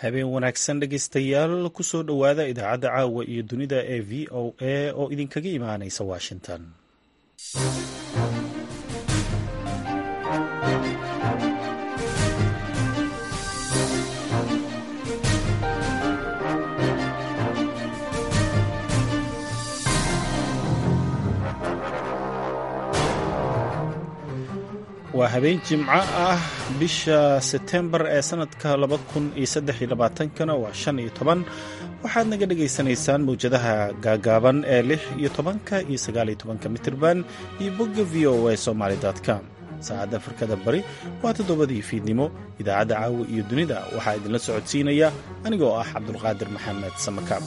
habeen wanaagsan dhegaystayaal kusoo dhowaada idaacadda caawa iyo dunida ee v o a oo idinkaga imaanaysa washington waa habeen jimco ah bisha setembar ee sanadka kana waa shan iyo toban waxaad naga dhagaysanaysaan mawjadaha gaagaaban ee lix iyo tobanka iyo sagaaliyo tobanka mitirban iyo bogga v o a somaly com saacadda afrikada bari waa toddobadii fiidnimo idaacadda caawa iyo dunida waxaa idinla socodsiinaya anigoo ah cabdulqaadir maxamed samakaab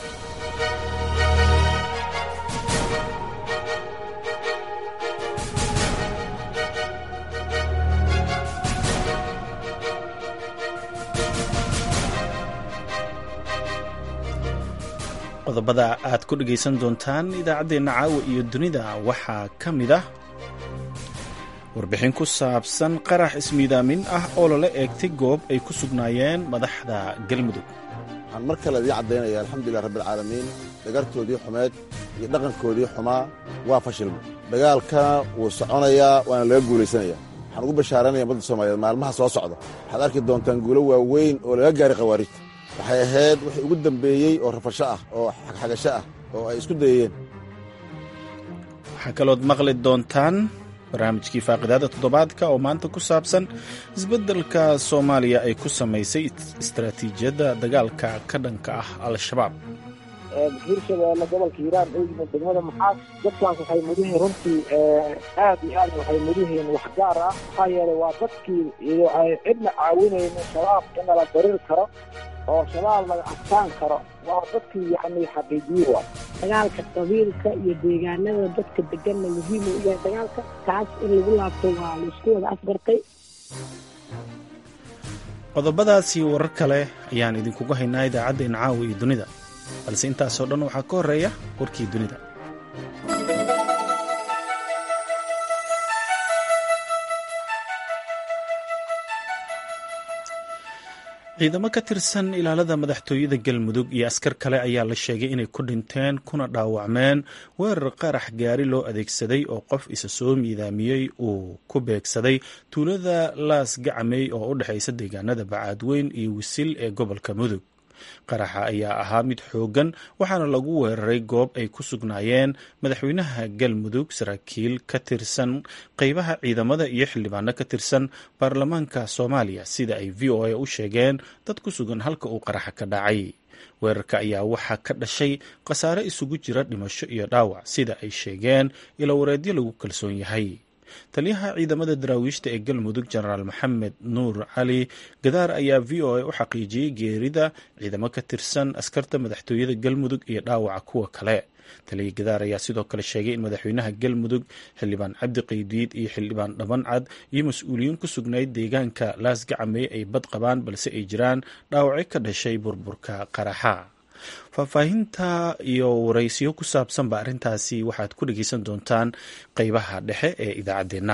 qodobada aad ku dhegaysan doontaan idaacaddeenna caawa iyo dunida waxaa ka mid ah warbixin ku saabsan qarax ismiidaamin ah oo lala eegtay goob ay ku sugnaayeen madaxda galmudug waxaan mar kale idiin caddaynaya alxamdulilah rabbialcaalamiin dhagartoodii xumeed iyo dhaqankoodii xumaa waa fashilma dagaalkana wuu soconayaa waana laga guulaysanaya waxaan ugu bashaaranaya ummadda soomaaliyeed maalmaha soo socda waxaad arki doontaan guulo waaweyn oo laga gaaray khawaarijta waxay ahayd wixii ugu dambeeyey oo rafasho ah oo xagxagasho ah oo ay isku dayeen waxaa kalood maqli doontaan barnaamijkii faaqidaada toddobaadka oo maanta ku saabsan isbeddelka soomaaliya ay ku samaysay istaraatiijiyadda dagaalka ka dhanka ah al-shabaab hirshabeelle gobolka hiiraan oo yimid degmada maxaas dadkaas waxay mudihiin runtii aad iyo aad waxay mudihiin wax gaar ah maxaa yeelay waa dadkii iyo ay cidna caawinaynin shabaab in nala darir karo oo shabaab laga adkaan karo waa dadkii yacni xaqiijiye wa dagaalka qabiilka iyo deegaanada dadka deganna muhiimu u yahay dagaalka taas in lagu laabto waa laisku wada afgartay qodobadaasi warar kale ayaan idinkugu haynaa idaacaddeena caawa iyo dunida balse intaasoo dhan waxaa ka horreeya warkii dunida ciidamo ka tirsan ilaalada madaxtooyada galmudug iyo askar kale ayaa la sheegay inay ku dhinteen kuna dhaawacmeen weerar qarax gaari loo adeegsaday oo qof isa soo miidaamiyey uu ku beegsaday tuulada laas gacmey oo u dhexaysa deegaanada bacaadweyn iyo wisil ee gobolka mudug qaraxa ayaa ahaa mid xooggan waxaana lagu weeraray goob ay ku sugnaayeen madaxweynaha galmudug saraakiil ka tirsan qeybaha ciidamada iyo xildhibaano ka tirsan baarlamaanka soomaaliya sida ay v o a u sheegeen dad ku sugan halka uu qaraxa ka dhacay weerarka ayaa waxaa ka dhashay khasaare isugu jira dhimasho iyo dhaawac sida ay sheegeen ilo wareedyo lagu kalsoon yahay taliyaha ciidamada daraawiishta ee galmudug jenaraal maxamed nuur cali gadaar ayaa v o a u xaqiijiyey geerida ciidamo ka tirsan askarta madaxtooyada galmudug iyo dhaawaca kuwa kale taliya gadaar ayaa sidoo kale sheegay in madaxweynaha galmudug xildhibaan cabdi qaydiid iyo xildhibaan dhabancad iyo mas-uuliyiin ku sugnayd deegaanka laas gacamey ay bad qabaan balse ay jiraan dhaawacyo ka dhashay burburka qaraxa faahfaahinta iyo waraysiyo ku saabsanba arrintaasi waxaad ku dhegeysan doontaan qeybaha dhexe ee idaacaddeenna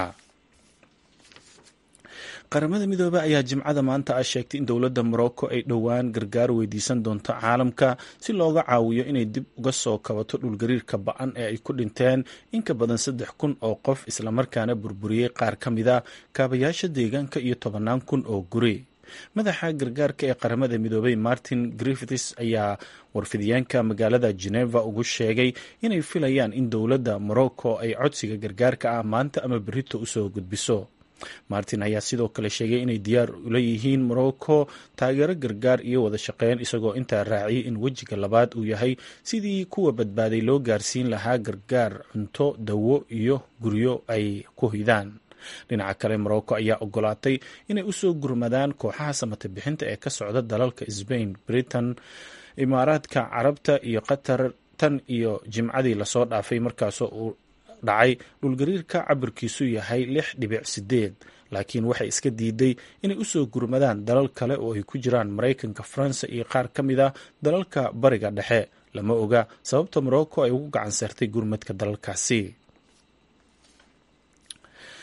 qaramada midoobey ayaa jimcada maanta ah sheegtay in dowladda morocco ay dhowaan gargaar weydiisan doonto caalamka si looga caawiyo inay dib uga soo kabato dhulgariirka ba-an ee ay ku dhinteen in ka badan saddex kun oo qof islamarkaana burburiyey qaar ka mid a kaabayaasha deegaanka iyo tobannaan kun oo guri madaxa gargaarka ee qaramada midoobey martin griffiths ayaa warfidyaanka magaalada geneva ugu sheegay inay filayaan in dowladda morocco ay codsiga gargaarka ah maanta ama berito usoo gudbiso martin ayaa sidoo kale sheegay inay diyaar ula yihiin morocco taageero gargaar iyo wada shaqeyn isagoo intaa raaciyay in wejiga labaad uu yahay sidii kuwa badbaaday loo gaarsiin lahaa gargaar cunto dawo iyo guryo ay ku hidaan dhinaca kale morocco ayaa ogolaatay inay usoo gurmadaan kooxaha samata bixinta ee ka socda dalalka sbain britain imaaraadka carabta iyo qatar tan iyo jimcadii lasoo dhaafay markaasoo uu dhacay dhulgariirka cabirkiisu yahay lix dhibic sideed laakiin waxay iska diiday inay usoo gurmadaan dalal kale oo ay ku jiraan maraykanka faransa iyo qaar ka mid a dalalka bariga dhexe lama oga sababta morocco ay ugu gacan saartay gurmadka dalalkaasi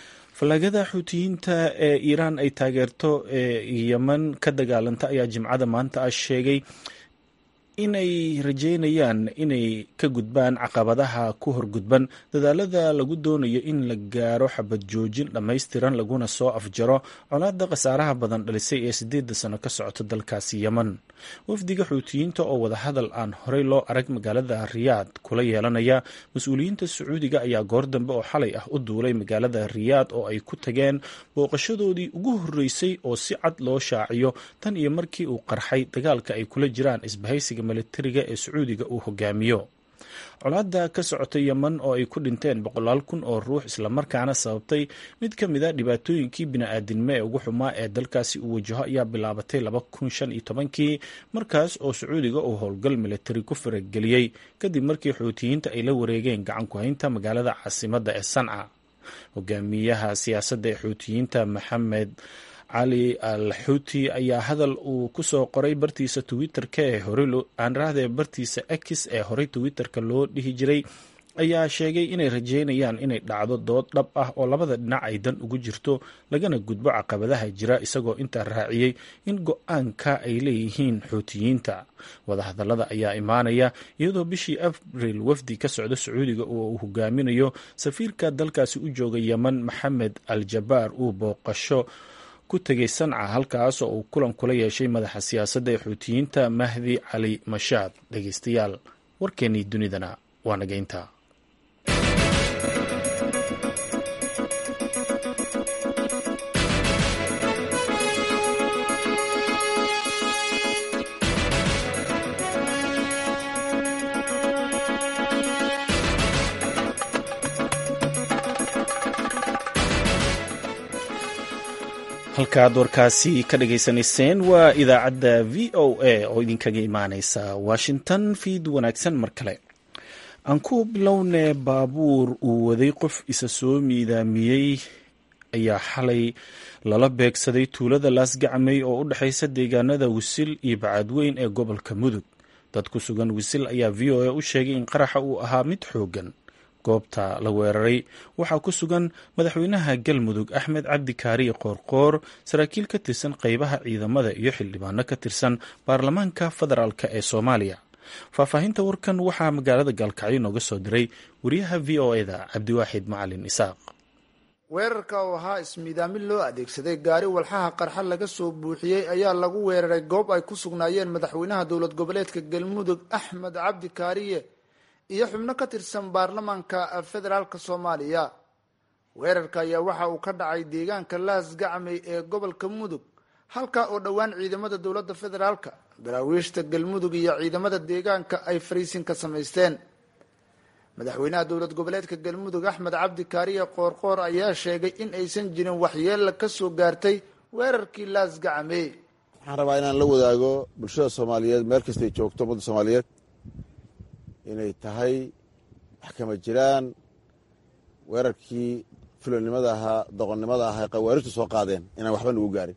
fallaagada xuutiyiinta ee iiraan ay taageerto ee yeman ka dagaalanta ayaa jimcada maanta ah sheegay inay rajeynayaan inay ka gudbaan caqabadaha ku horgudban dadaalada lagu doonayo in la gaaro xabad joojin dhammaystiran laguna soo afjaro colaada khasaaraha badan dhalisay ee sideeda sano ka socota dalkaasi yeman wafdiga xuutiyiinta oo wadahadal aan horey loo arag magaalada riyaad kula yeelanaya mas-uuliyiinta sacuudiga ayaa goor dambe oo xalay ah u duulay magaalada riyaad oo ay ku tageen booqashadoodii ugu horreysay oo si cad loo shaaciyo tan iyo markii uu qarxay dagaalka ay kula jiraan isbahaysiga militariga ee sacuudiga uu hogaamiyo colaada ka socota yeman oo ay ku dhinteen boqolaal kun oo ruux islamarkaana sababtay mid ka mid a dhibaatooyinkii bini-aadinimo ee ugu xumaa ee dalkaasi uu wajaho ayaa bilaabatay laba kun shan iyo tobankii markaas oo sacuudiga uu howlgal militari ku farageliyey kadib markii xuutiyiinta ay la wareegeen gacan ku haynta magaalada caasimadda ee sanca hogaamiyaha siyaasadda ee xuutiyiinta maxamed cali al xuuti ayaa hadal uu ku soo qoray bartiisa twitter-ka ee horey aanrahdee bartiisa x ee horey twitter-ka loo dhihi jiray ayaa sheegay inay rajeynayaan inay dhacdo dood dhab ah oo labada dhinac ay dan ugu jirto lagana gudbo caqabadaha jira isagoo intaa raaciyey in go-aanka ay leeyihiin xuutiyiinta wadahadallada ayaa imaanaya iyadoo bishii abril wafdi ka socda sacuudiga oo uu hogaaminayo safiirka dalkaasi u jooga yeman maxamed al jabaar uu booqasho ku tegay sanca halkaas oo uu kulan kula yeeshay madaxa siyaasadda ee xuutiyiinta mahdi cali mashaad dhegeystayaal warkeennii dunidana waa nageynta halkaad warkaasi ka dhageysanayseen waa idaacadda v o a oo idinkaga imaaneysa washington fiid wanaagsan mar kale aan ku bilownee baabuur uu waday qof isa soo miidaamiyey ayaa xalay lala beegsaday tuulada laasgacmey oo u dhexaysa deegaanada wisil iyo bacadweyn ee gobolka mudug dad ku sugan wisil ayaa v o a u sheegay in qaraxa uu ahaa mid xoogan goobta la weeraray waxaa ku sugan madaxweynaha galmudug axmed cabdi kaariye qoorqoor saraakiil ka tirsan qeybaha ciidamada iyo xildhibaano ka tirsan baarlamaanka federaalk ee soomaaliya faahfaahinta warkan waxaa magaalada gaalkacyo nooga soo diray wariyaha v o e da cabdiwaaxid macalin isaaq weerarka oo ahaa ismiidaamin loo adeegsaday gaari walxaha qarxa laga soo buuxiyey ayaa lagu weeraray goob ay ku sugnaayeen madaxweynaha dowlad goboleedka galmudug axmed cabdi kaariye iyo xubno ka tirsan baarlamaanka federaalk soomaaliya weerarka ayaa waxa uu ka dhacay deegaanka laas gacmey ee gobolka mudug halka oo dhowaan ciidamada dowladda federaalka daraawiishta galmudug iyo ciidamada deegaanka ay fariisin ka samaysteen madaxweynaha dowlad goboleedka galmudug axmed cabdi kaariye qoorqoor ayaa sheegay in aysan jirin waxyeella ka soo gaartay weerarkii laas gacmey waxaan rabaa inaan la wadaago bulshada soomaaliyeed meel kastay joogto ummadda soomaaliyeed inay tahay wax kama jiraan weerarkii fulonimada ahaa doqonnimada ahaa qawaarijtu soo qaadeen inaan waxba nagu gaarin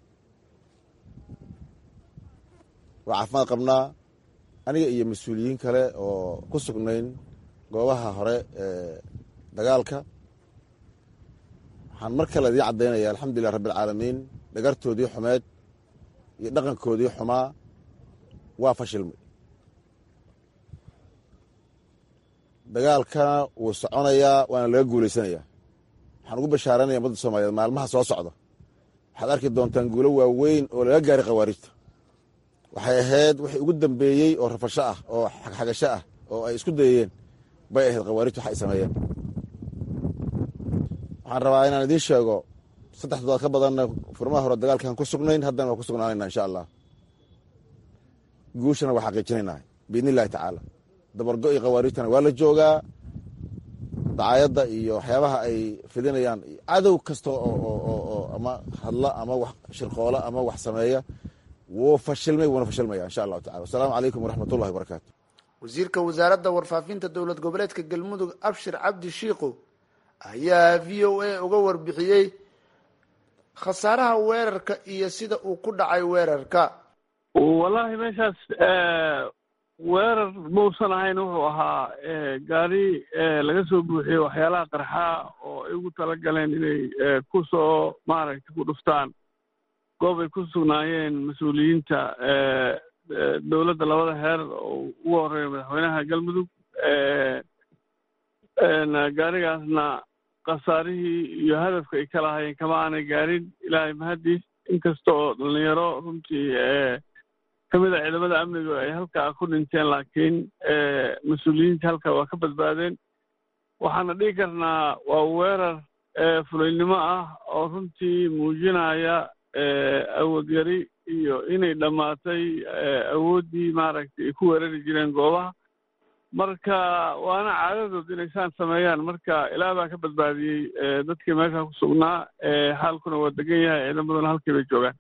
waa caafimaad qabnaa aniga iyo mas-uuliyiin kale oo ku sugnayn goobaha hore ee dagaalka waxaan mar kale idiin caddaynaya alxamdulilah rabbialcaalamiin dhagartoodii xumeed iyo dhaqankoodii xumaa waa fashilmay dagaalkana wuu soconayaa waana laga guulaysanayaa waxaan ugu bashaaranaya ummadda soomaaliyeed maalmaha soo socda waxaad arki doontaan guulo waaweyn oo laga gaaray khawaarijta waxay ahayd wixii ugu dambeeyey oo rafasho ah oo xagxagasho ah oo ay isku dayayeen bay ahayd khawaarijta wax ay sameeyeen waxaan rabaa inaan idiin sheego saddex toddobaad ka badanna furmaha hore dagaalkaan ku sugnayn haddana waa ku sugnaanayna insha allah guushana waa xaqiijinaynaa biidni illahi tacaala dabargo iyo khawaarijtana waa la joogaa dacaayadda iyo waxyaabaha ay fidinayaan cadow kasta oo ama hadla ama wax shirqoola ama wax sameeya wuu fashilmay wuuna fashilmaya insha allahu tacala wasalaamu calaykum waraxmat ullahi wabarakaatu wasiirka wasaaradda warfaafinta dowlad goboleedka galmudug abshir cabdi shiikhu ayaa v o a uga warbixiyey khasaaraha weerarka iyo sida uu ku dhacay weerarka wallaahi meeshaas weerar mausan ahayn wuxuu ahaa gaari laga soo buuxiyey waxyaalaha qarxaa oo ay ugu tala galeen inay ku soo maaragtay ku dhuftaan goob ay ku sugnaayeen mas-uuliyiinta dowladda labada heer oo ugu horreeya madaxweynaha galmudug gaarigaasna khasaarihii iyo hadafka ay ka lahaayeen kama aanay gaarin ilaahay mahaddiis inkasta oo dhalinyaro runtii kamid a ciidamada amniga ay halkaa ku dhinteen laakiin mas-uuliyiinta halkaa waa ka badbaadeen waxaana dhihi karnaa waa weerar fulaynimo ah oo runtii muujinaya awood yari iyo inay dhammaatay awooddii maaragtay ay ku weerari jireen goobaha marka waana caadadood inay saan sameeyaan marka ilaah baa ka badbaadiyey dadkii meesha ku sugnaa xaalkuna waa degan yahay ciidamaduna halkii bay joogaan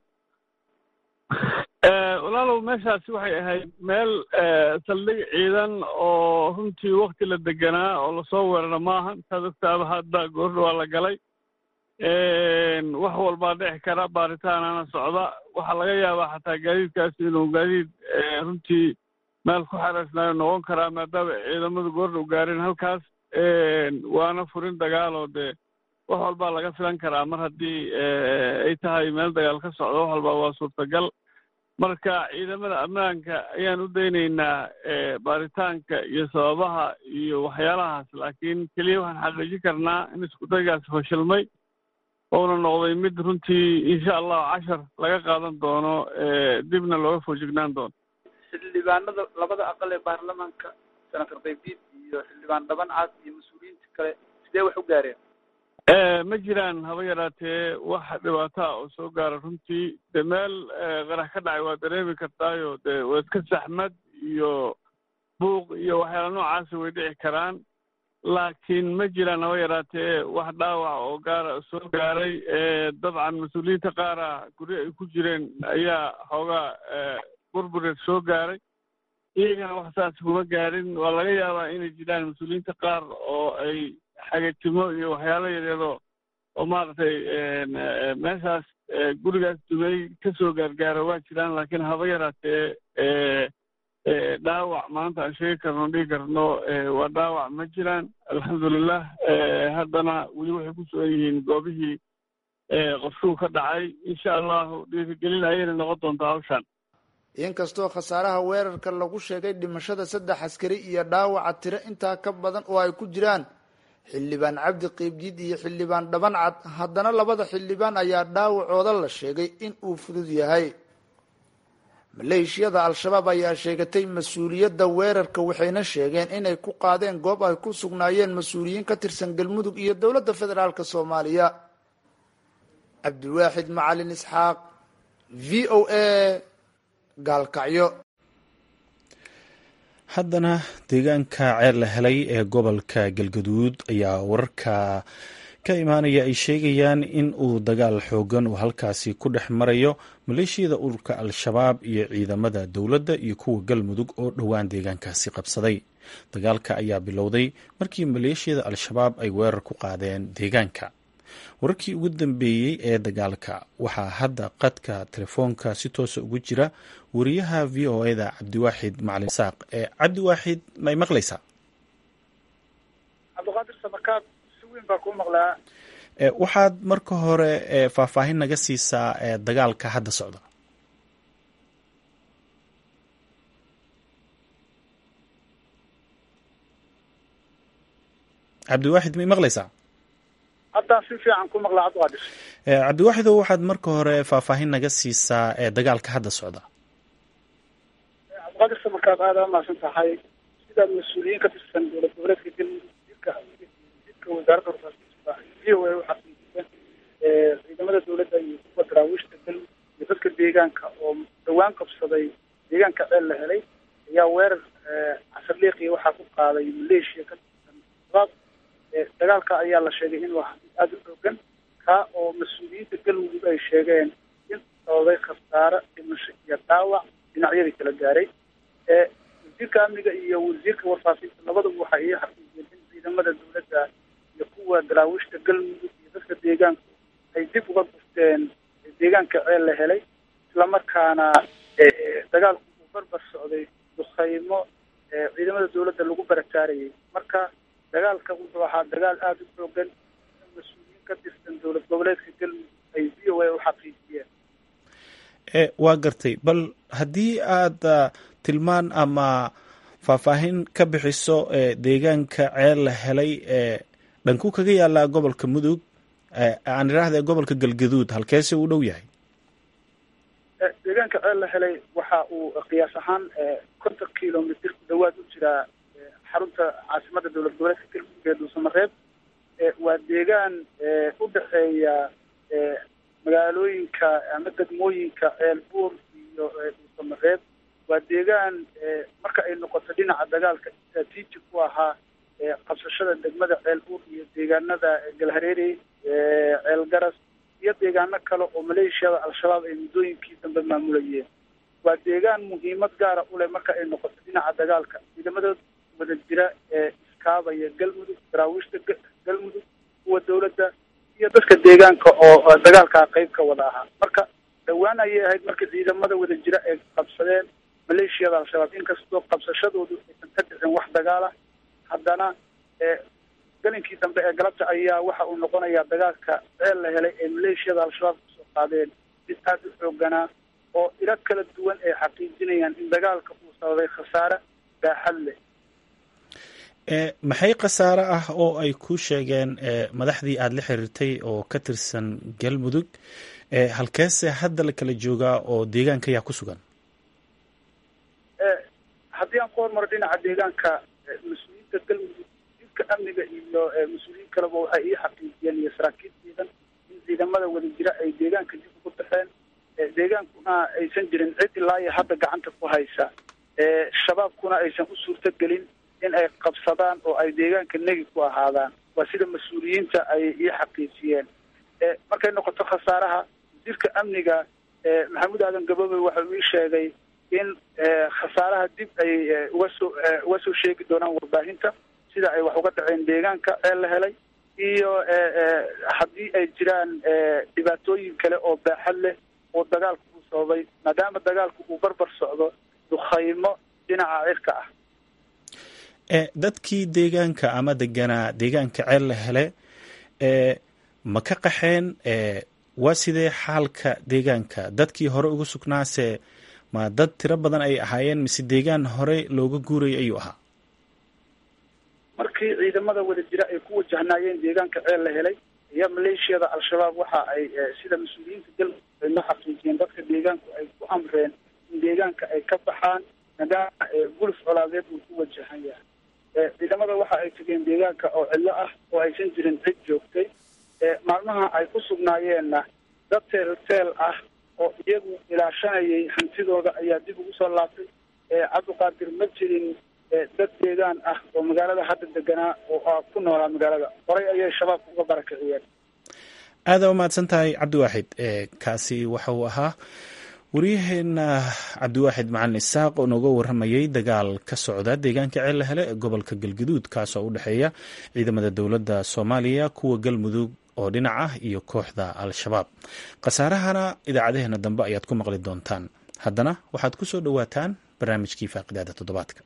walaalow meeshaasi waxay ahayd meel saldhig ciidan oo runtii wakti la deganaa oo lasoo weerara maaha intaad ogtaaba hadda goordha waa la galay wax walbaa dhici kara baaritaanana socda waxaa laga yaabaa xataa gaadiidkaasi inuu gaadiid runtii meel ku xereysnaayo noqon karaa maadaama ciidamadu goordha u gaareen halkaas waana furin dagaaloo dee wax walbaa laga filan karaa mar haddii ay tahay meel dagaal ka socdo wax walbaa waa suurtagal marka ciidamada ammaanka ayaan u daynaynaa baaritaanka iyo sababaha iyo waxyaalahaas laakiin keliya waxaan xaqiijin karnaa in iskudaygaasi fashilmay ouna noqday mid runtii insha allahu cashar laga qaadan doono dibna looga foojignaan doono xildhibaanada labada aqal ee baarlamaanka senator qaybiid iyo xildhibaan dhaban caas iyo mas-uuliyiinta kale sidee wax u gaareen ma jiraan haba yaraatee wax dhibaataa oo soo gaara runtii de meel qarax ka dhacay waa dareemi kartaayo de waa iska saxmad iyo buuq iyo waxyaala noocaasi way dhici karaan laakiin ma jiraan haba yaraatee wax dhaawac oo gaara soo gaaray dabcan mas-uuliyiinta qaara guryo ay ku jireen ayaa xoogaa burbureed soo gaaray iyagana wax saas kuma gaarin waa laga yaabaa inay jiraan mas-uuliyiinta qaar oo ay xagatimo iyo waxyaalo yaryadoo oo maaragtay meeshaas gurigaas dumey ka soo gaargaara waa jiraan laakiin haba yaraatee dhaawac maanta aan sheegi karno dhigi karno waa dhaawac ma jiraan alxamdulilah haddana weli waxay ku sugan yihiin goobihii qofshuu ka dhacay insha allahu dhiirigelin ayayna noqon doontaa hawshaan inkastoo khasaaraha weerarka lagu sheegay dhimashada saddex askari iyo dhaawaca tiro intaa ka badan oo ay ku jiraan xildhibaan cabdi qiibjiid iyo xildhibaan dhabancad haddana labada xildhibaan ayaa dhaawacooda la sheegay in uu fudud yahay maleeshiyada al-shabaab ayaa sheegatay mas-uuliyadda weerarka waxayna sheegeen inay ku qaadeen goob ay ku sugnaayeen mas-uuliyiin ka tirsan galmudug iyo dowladda federaalk soomaaliya cabdiwaaxid macalin isxaaq v o a gaalkacyo haddana deegaanka ceer la helay ee gobolka galgaduud ayaa wararka ka imaanaya ay sheegayaan in uu dagaal xoogan uu halkaasi ku dhex marayo maleeshiyada ururka al-shabaab iyo ciidamada dowladda iyo kuwa galmudug oo dhowaan deegaankaasi qabsaday dagaalka ayaa bilowday markii maleeshiyada al-shabaab ay weerar ku qaadeen deegaanka wararkii ugu dambeeyey ee dagaalka waxaa hadda qadka telefoonka si toosa ugu jira wariyaha v o eda cabdiwaaxid macalin saaq ee cabdiwaaxid may maqlaysaa cabdiqaadir samakaab si weyn baa kuu maqlaa waxaad marka hore faahfaahin naga siisaa dagaalka hadda socda cabdiwaaxid may maqlaysaa haddaan si fiican ku maqlaa cabdiqaadir cabdiwaaxidow waxaad marka hore faahfaahin naga siisaa ee dagaalka hadda socda cabdiqaadir samarkaad aada umahadsan tahay sidaad mas-uuliyiin ka tirsan dowlad goboleedka galmudug jirka jirka wasaaradda warfaafinta v o a waxaa siiseen ciidamada dowladda iyo kuwa daraawiishta galmudug iyo dadka deegaanka oo dhawaan qabsaday deegaanka ceel la helay ayaa weerar casarliiqiya waxaa ku qaaday maleeshiya ka tirsan shabaab dagaalka ayaa la sheegay in waa aada u xoogan kaa oo mas-uuliyiinta galmudug ay sheegeen in sababay khasaare dhimasho iyo dhaawac dhinacyadii kala gaaray wasiirka amniga iyo wasiirka warfaafinta labaduba waxay ii xaqiijiyeen in ciidamada dowladda iyo kuwa daraawiishta galmudug iyo dadka deegaanku ay dib uga gurteen deegaanka ceel la helay islamarkaana dagaalku uu barbar socday duqaymo ciidamada dowladda lagu barataarayay marka dagaalka wuxuu ahaa dagaal aada u xoogan mas-uuliyiin ka tirsan dowlad goboleedka galmudug ay v o a u xaqiijiyeen waa gartay bal haddii aada tilmaan ama faahfaahin ka bixiso deegaanka ceel la helay dhankuu kaga yaalaa gobolka mudug aan idhaahda gobolka galgaduud halkeese uu dhow yahay deegaanka ceel la helay waxa uu qiyaas ahaan konton kilomitr ku dhawaad u jiraa xarunta caasimada dowlad goboleedka galmudug ee dhuusamareeb waa deegaan u dhexeeya magaalooyinka ama degmooyinka ceel buur iyo dhuusamareeb waa deegaan marka ay noqoto dhinaca dagaalka istraatiiji ku ahaa qabsashada degmada ceel buur iyo deegaanada galhareerey ceel garas iyo deegaano kale oo maleeshiyada al-shabaab ay muddooyinkii dambe maamulayeen waa deegaan muhiimad gaara u leh marka ay noqoto dhinaca dagaalka ciidamada wada jira ee iskaabaya galmudug daraawiishta galmudug kuwa dowladda iyo dadka deegaanka oo dagaalkaa qeyb ka wada ahaa marka dhowaan ayay ahayd marka ciidamada wada jira ay qabsadeen maleeshiyada al-shabaab inkastoo qabsashadoodu aysan ka dhicin wax dagaala haddana galinkii dambe ee galabta ayaa waxa uu noqonayaa dagaalka ceel la helay ee maleeshiyada al-shabaab kusoo qaadeen mid aada u xooganaa oo ilo kala duwan ay xaqiijinayaan in dagaalka uu sababay khasaare baaxad leh maxay khasaare ah oo ay ku sheegeen madaxdii aada la xiriirtay oo ka tirsan galmudug halkeese hadda la kala joogaa oo deegaanka ayaa ku sugan haddii aan ku hormaro dhinaca deegaanka mas-uuliyiinta galmudug jidka amniga iyo mas-uuliyiin kaleba waxay ii xaqiijiyeen iyo saraakiil ciidan in ciidamada wada jira ay deegaanka dib ugu baxeen deegaankuna aysan jirin cid ilaa iyo hadda gacanta ku haysa shabaabkuna aysan u suurto gelin in ay qabsadaan oo ay deegaanka negi ku ahaadaan waa sida mas-uuliyiinta ay ii xaqiijiyeen markay noqoto khasaaraha wasiirka amniga maxamuud aadan gaboobey waxau ii sheegay in khasaaraha dib ay uga soo uga soo sheegi doonaan warbaahinta sida ay wax uga dhaceen deegaanka ceel la helay iyo haddii ay jiraan dhibaatooyin kale oo baaxad leh oo dagaalku uu sababay maadaama dagaalku uu barbar socdo dukhaymo dhinaca cirka ah dadkii deegaanka ama deganaa deegaanka ceel la hele ma ka qaxeen waa sidee xaalka deegaanka dadkii hore uga sugnaase ma dad tiro badan ay ahaayeen mise deegaan hore looga guurayay ayuu ahaa markii ciidamada wada jira ay ku wajahnaayeen deegaanka ceel la helay iyo maleeshiyada al-shabaab waxa ay sida mas-uuliyiinta galmudug ay ma xaqiijiyeen dadka deegaanku ay ku amreen in deegaanka ay ka baxaan maadaama guluf colaadeed uu ku wajahan yahay ciidamada waxa ay tegeen deegaanka oo cidlo ah oo aysan jirin cid joogtay maalmaha ay ku sugnaayeenna dad teelteel ah oo iyagu ilaashanayay hantidooda ayaa dib ugu soo laabtay cabdiqaadir ma jirin dad deegaan ah oo magaalada hadda deganaa oo ku noolaa magaalada horay ayay shabaabka uga barakiciyeen aada umahadsan tahay cabdiwaaxid kaasi waxa uu ahaa waryaheena cabdiwaaxid macalin isaaq oo nooga waramayay dagaal ka socda deegaanka ceel la hele ee gobolka galgaduud kaasoo u dhexeeya ciidamada dowladda soomaaliya kuwa galmudug oo dhinac ah iyo kooxda al-shabaab khasaarahana idaacadeheena dambe ayaad ku maqli doontaan haddana waxaad ku soo dhowaataan barnaamijkii faaqidaada toddobaadka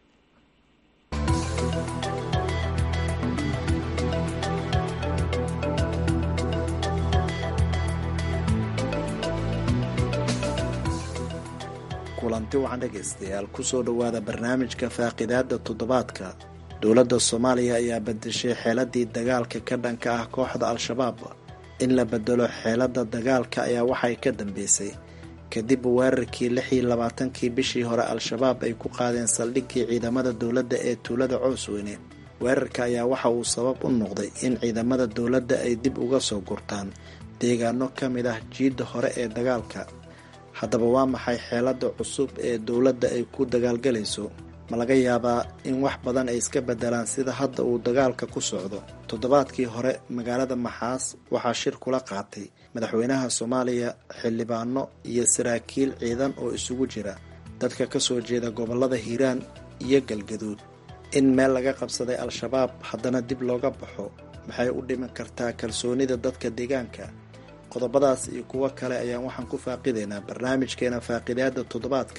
kulanti wacan dhegaystayaal kusoo dhowaada barnaamijka faaqidaada toddobaadka dowladda soomaaliya ayaa bedeshay xeeladii dagaalka ka dhanka ah kooxda al-shabaab in la bedelo xeelada dagaalka ayaa waxay ka dambeysay kadib weerarkii lix iyo labaatankii bishii hore al-shabaab ay ku qaadeen saldhiggii ciidamada dowladda ee tuulada coosweyne weerarka ayaa waxa uu sabab u noqday in ciidamada dowladda ay dib uga soo gurtaan deegaano ka mid ah jiidda hore ee dagaalka haddaba waa maxay xeelada cusub ee dowladda ay ku dagaalgalayso ma laga yaabaa in wax badan ay iska bedelaan sida hadda uu dagaalka ku socdo toddobaadkii hore magaalada maxaas waxaa shir kula qaatay madaxweynaha soomaaliya xildhibaano iyo saraakiil ciidan oo isugu jira dadka kasoo jeeda gobolada hiiraan iyo galgaduud in meel laga qabsaday al-shabaab haddana dib looga baxo maxay u dhiman kartaa kalsoonida dadka deegaanka qodobadaas iyo kuwo kale ayaan waxaan ku faaqidaynaa barnaamijkeena faaqidaada toddobaadkan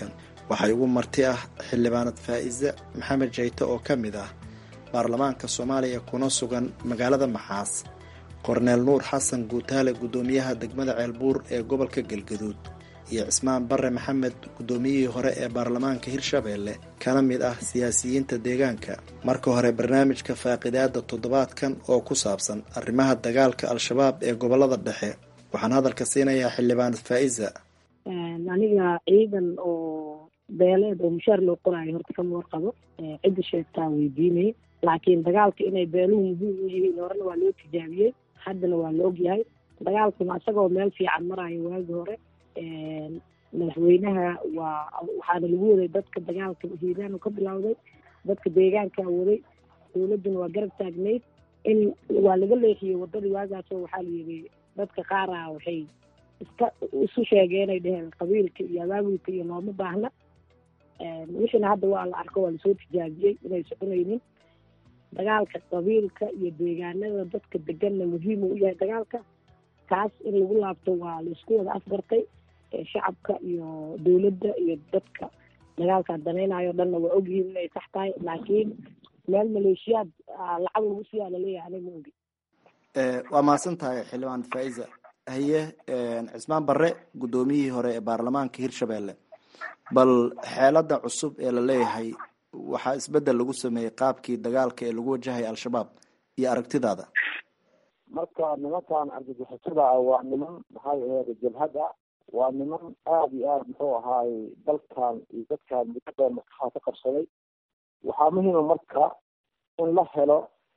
waxaa ugu marti ah xildhibaanad faa'iise maxamed jayte oo ka mid ah baarlamaanka soomaaliya kuna sugan magaalada maxaas korneel nuur xasan guutaale guddoomiyaha degmada ceelbuur ee gobolka galgaduud iyo cismaan bare maxamed guddoomiyihii hore ee baarlamaanka hirshabeelle kana mid ah siyaasiyiinta deegaanka marka hore barnaamijka faaqidaada toddobaadkan oo ku saabsan arrimaha dagaalka al-shabaab ee gobolada dhexe waxaan hadalka siinayaa xildhibaanad faa'iza aniga ciidan oo beeleed oo mushaar loo qoraayo horta kama warqabo cidda sheegtaa weydiinay laakiin dagaalka inay beeluhu muhiim u yihiin horena waa loo tijaabiyey haddana waa la ogyahay dagaalkuna isagoo meel fiican marayo waagi hore madaxweynaha waa waxaana lagu waday dadka dagaalka hiiraan ka bilowday dadka deegaankaa waday dowladduna waa garab taagnayd in waa laga leexiyey wadadii waagaasoo waxaa la yidhi dadka qaara waxay iska isu sheegeenay dheheen qabiilka iyo abaabulka iyo looma baahna wixiina hadda waa la arko waa lasoo tijaabiyey inay soconaynin dagaalka qabiilka iyo deegaanada dadka deganna muhiim u yahay dagaalka taas in lagu laabto waa laisku wada afgartay shacabka iyo dowladda iyo dadka dagaalkaa danaynayo dhanna waa ogyihiin inay sax tahay laakiin meel maleeshiyaad lacag lagu siiyaa laleeyahay aniga ma ogi waa mahadsan tahay xildhibaan faa'iza haye cismaan barre guddoomiyihii hore ee baarlamaanka hirshabeelle bal xeelada cusub ee la leeyahay waxaa isbedel lagu sameeyey qaabkii dagaalka ee lagu wajahaya al-shabaab iyo aragtidaada marka nimankan argagixisada ah waa niman maxay aheyd jabhada waa niman aada iyo aada muxuu ahaay dalkan iyo dadkan mudada maskaxda ka qabsaday waxaa muhiima marka in la helo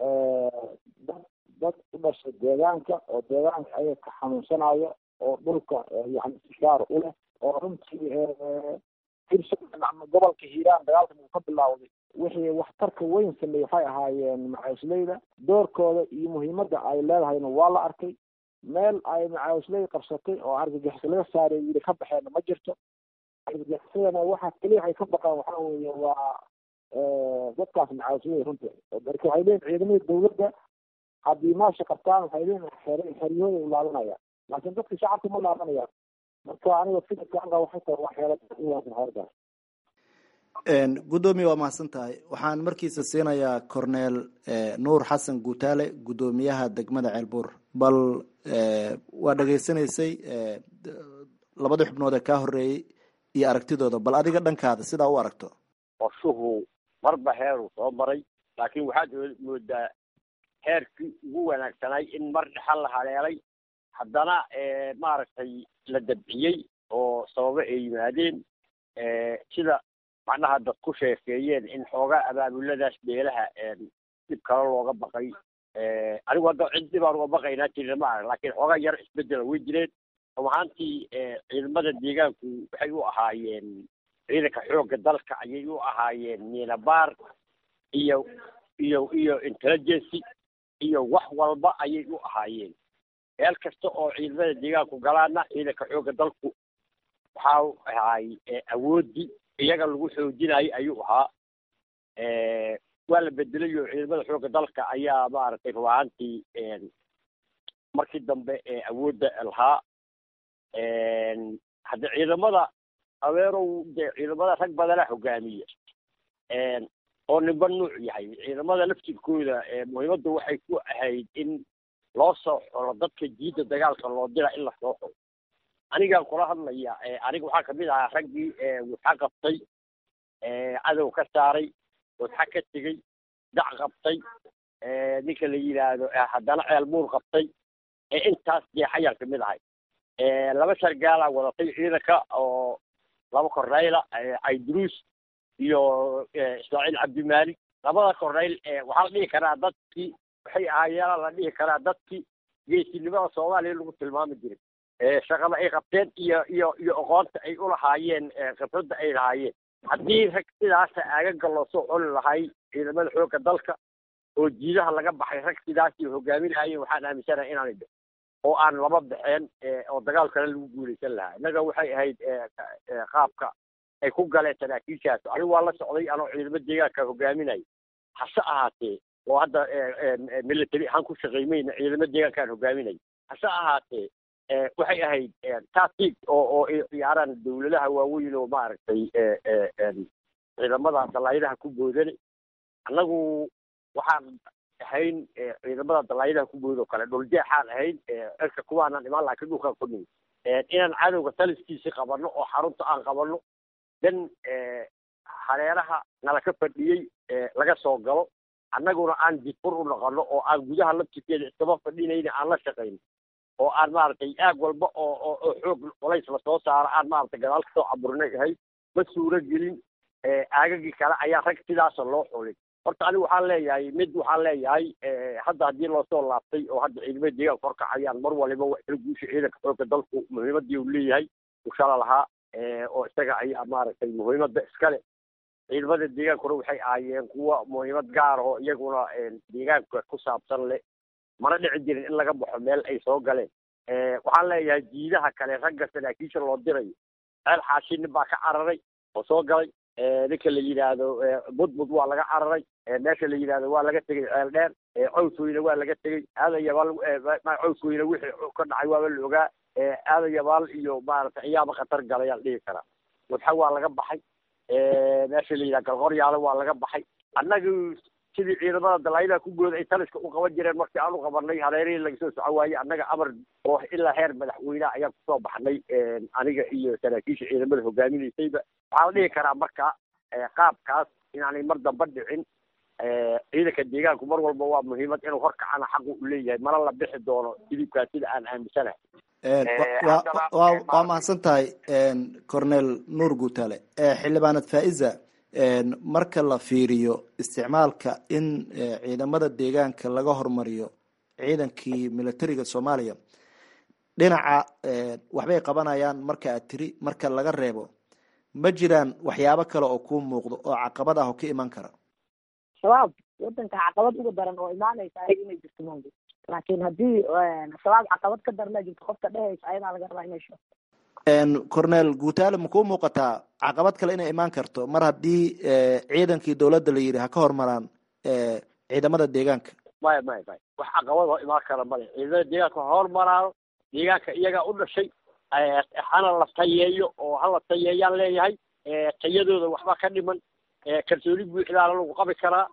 dad dad u dhashay deegaanka oo deegaanka ayaga ka xanuunsanayo oo dhulka yani istishaar u leh oo runtii hirshabeelle ama gobolka hiiraan dagaalkan uu ka bilaawday wixii waxtarka weyn sameeyey waxay ahaayeen macaawisleyda doorkooda iyo muhiimadda ay leedahayna waa la arkay meel ay macaawisley qabsatay oo argagixis laga saaray yiri ka baxeenna ma jirto argagixisadana waxa keliya waxay ka baqaan waxaa weeye waa dadkaas macaawisley runtii marka waxay leeyihin ciidamada dawladda haddii maasha qabtaan waxay leeyihin xer xeryahooda u laabanayaan laakiin dadka shacabka ma laabanayaan marka aniga fikirka anga waxay tahay waa xeelad u wanaagsan xeeradaas guddoomiye waa mahadsan tahay waxaan markiisa siinayaa corneel nuur xasan guutaale guddoomiyaha degmada ceelbuur bal waa dhegaysanaysay labadii xubnood ee kaa horeeyey iyo aragtidooda bal adiga dhankaada sidaa u aragto qorshuhu marba heeruu soo maray laakiin waxaad moodaa heerkii ugu wanaagsanay in mar dhexal la haleelay haddana maaragtay la dabciyey oo sababo ay yimaadeen sida macnaha dad ku sheekeeyeen in xoogaa abaabuladaas beelaha dhib kale looga baqay anigu hadda cid dhibaan uga baqaynaa jirna ma arag laakiin xoogaa yar isbedela way jireen rumahaantii ciidamada deegaanku waxay u ahaayeen ciidanka xoogga dalka ayay u ahaayeen miinabaar iyo iyo iyo intelligency iyo wax walba ayay u ahaayeen meel kasta oo ciidamada deegaanku galaana ciidanka xoogga dalku waxaa ahaay awoodii iyaga lagu xoojinayo ayuu ahaa waa la bedelay oo ciidamada xoogga dalka ayaa maaragtay rubahaantii markii dambe awoodda lahaa hadde ciidamada abeerow de ciidamada rag badana hogaamiya oo ninba nuuc yahay ciidamada laftirkooda muhiimaddu waxay ku ahayd in loo soo xolo dadka jiidda dagaalka loo dira in la soo xolo anigaan kula hadlaya aniga waxaa kamid ahaa raggii wuxa qabtay cadow ka saaray wadxa ka tegey dac qabtay ninka la yidhaahdo haddana ceelbuur qabtay intaas jeexayaan kamid ahay laba sargaalaa wadatay ciidanka oo laba korneyla cayduruus iyo ismaaciil cabdimaalik labada korneyl waxaa la dhihi karaa dadkii waxay ahaayeela la dhihi karaa dadkii geesinimada soomaaliya lagu tilmaami jiray shaqada ay qabteen iyo iyo iyo aqoonta ay ulahaayeen khibradda ay lahaayeen haddii rag sidaasa aagaga loo soo coli lahay ciidamada xoogga dalka oo jiidaha laga baxay rag sidaasii hogaaminahayeen waxaan aaminsanahay inaanay bixin oo aan laba baxeen oo dagaalkana lagu guulaysan lahaa innaga waxay ahayd qaabka ay ku galeen saraakiishaas anigu waa la socday anoo ciidamo deegaanka hogaaminaya hase ahaatee oo hadda military ahaan ku shaqaymayna ciidamo deegaankaan hogaaminaya hase ahaatee waxay ahayd tactic oo oo ay ciyaaraan dawladaha waaweyn oo maaragtay ciidamada dalaayadaha ku boodane annagu waxaan ahayn ciidamada dalaayadaha ku bood oo kale dhuljeexaan ahayn cirka kuwaanaan imaan laakiin dhulkaan ku nimi inaan cadowga taliskiisi qabanno oo xarunta aan qabanno dan hareeraha nala ka fadhiyey laga soo galo annaguna aan difur u noqono oo aan gudaha laftirkeeda iskama fadhinayna aan la shaqayno oo aan maaragtay aag walba oo oo oo xoog culays lasoo saaro aan maaragtay gadaal kasoo caburinay ahay ma suuro gelin aagagii kale ayaa rag sidaasa loo xulin horta anigu waxaan leeyahay mid waxaan leeyahay hadda haddii loosoo laabtay oo hadda ciidamada deegaanka horkacayaan mar waliba wax kala guusha ciidanka xoogga dalku muhiimadii uu leeyahay ushala lahaa oo isaga ayaa maaragtay muhiimadda iskale ciidamada deegaankuna waxay ahaayeen kuwa muhiimad gaar oo iyaguna deegaanka ku saabsan leh mana dhici jirin in laga baxo meel ay soo galeen waxaan leeyahay jiidaha kale ragga saraakiisha loo dirayo ceel xaashi nin baa ka cararay oo soo galay ninka la yidhaahdo budbud waa laga cararay meesha la yidhaahdo waa laga tegey ceel dheer cawsweyne waa laga tegey aadayabaal cawsweyne wixii ka dhacay waaba la ogaa aadayabaal iyo maaragtay ayaaba khatar galayaan dhihi karaa wadxa waa laga baxay meesha la yidhaha galqoryaale waa laga baxay annagu sidii ciidamada dalaayadaha ku gooda ay taliska u qaban jireen markii aan u qabanay hareerihii laga soo soco waayey annaga amar oo ilaa heer madaxweyneha ayaan kusoo baxnay aniga iyo saraakiisha ciidamada hogaaminaysayba waxaa la dhihi karaa marka qaabkaas inaanay mar damba dhicin ciidanka deegaanku mar walba waa muhiimad inuu horkacana xaqu u leeyahay mana la bixi doono hilibkaa sida aan aaminsanahay waa mahadsan tahay cornel nuur guutale xildhibaanad faiza marka la fiiriyo isticmaalka in ciidamada deegaanka laga hormariyo ciidankii militariga soomaaliya dhinaca waxbay qabanayaan marka aad tiri marka laga reebo ma jiraan waxyaabo kale oo kuu muuqdo oo caqabad ah oo ka iman kara shabaab wadanka caqabad uga daran oo imaanaysa ayaga inay jirto mawdu laakiin haddii shabaab caqabad ka darna jirto qofka dhehaysa ayadaa laga rabaa inay sheegto cornel guutaale ma kuu muuqataa caqabad kale inay imaan karto mar haddii ciidankii dowladda la yidhi ha ka hormaraan ciidamada deegaanka maya maya maya wax caqabad oo imaan kara male ciidamada deegaanka ha hormaraano deegaanka iyagaa u dhashay hana la tayeeyo oo hala tayeeyaan leeyahay tayadooda waxba ka dhiman kalsooni buuxdaana lagu qabi karaa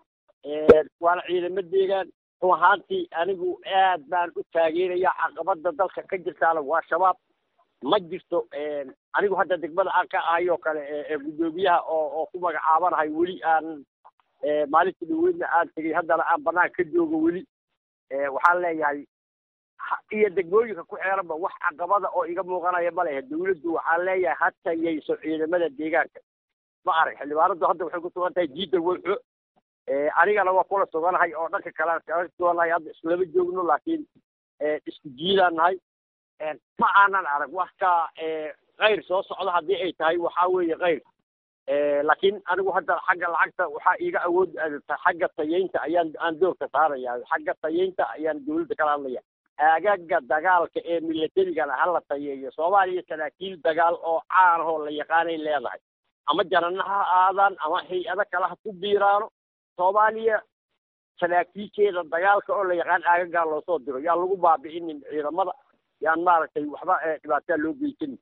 waana ciidamo deegaan run ahaantii anigu aad baan u taageeraya caqabada dalka ka jirtaana waa shabaab ma jirto anigu hadda degmada aan ka ahay oo kale guddoomiyaha oo oo ku magacaabanahay weli aan maalinta dhaweydna aan tegey haddana aan banaan ka joogo weli waxaan leeyahay iyo degmooyinka ku xeeranba wax caqabada oo iga muuqanaya ma lehe dawladdu waxaan leeyahay ha tayayso ciidamada deegaanka ma arag xildhibaanadu hadda waxay ku sugan tahay jiida weyxo anigana waa kula suganahay oo dhanka kale aan kaga suganahay hadda islama joogno laakiin isku jiidaan nahay ma aanan arag wax ka kayr soo socda haddii ay tahay waxaa weeye kayr laakiin anigu hadda xagga lacagta waxaa iiga awood xagga tayeynta ayaan aan doorka saaraya xagga tayeynta ayaan dawladda kala hadlaya aagaga dagaalka ee militarigana hala tayeeyo soomaaliya saraakiil dagaal oo caan ahoo la yaqaanay leedahay ama janana ha aadaan ama hay-ado kale ha ku biiraano soomaaliya saraakiisheeda dagaalka oo la yaqaan aagagaa loosoo diro yaan lagu baabi'inin ciidamada yaan maaragtay waxba dhibaataa loo geysanin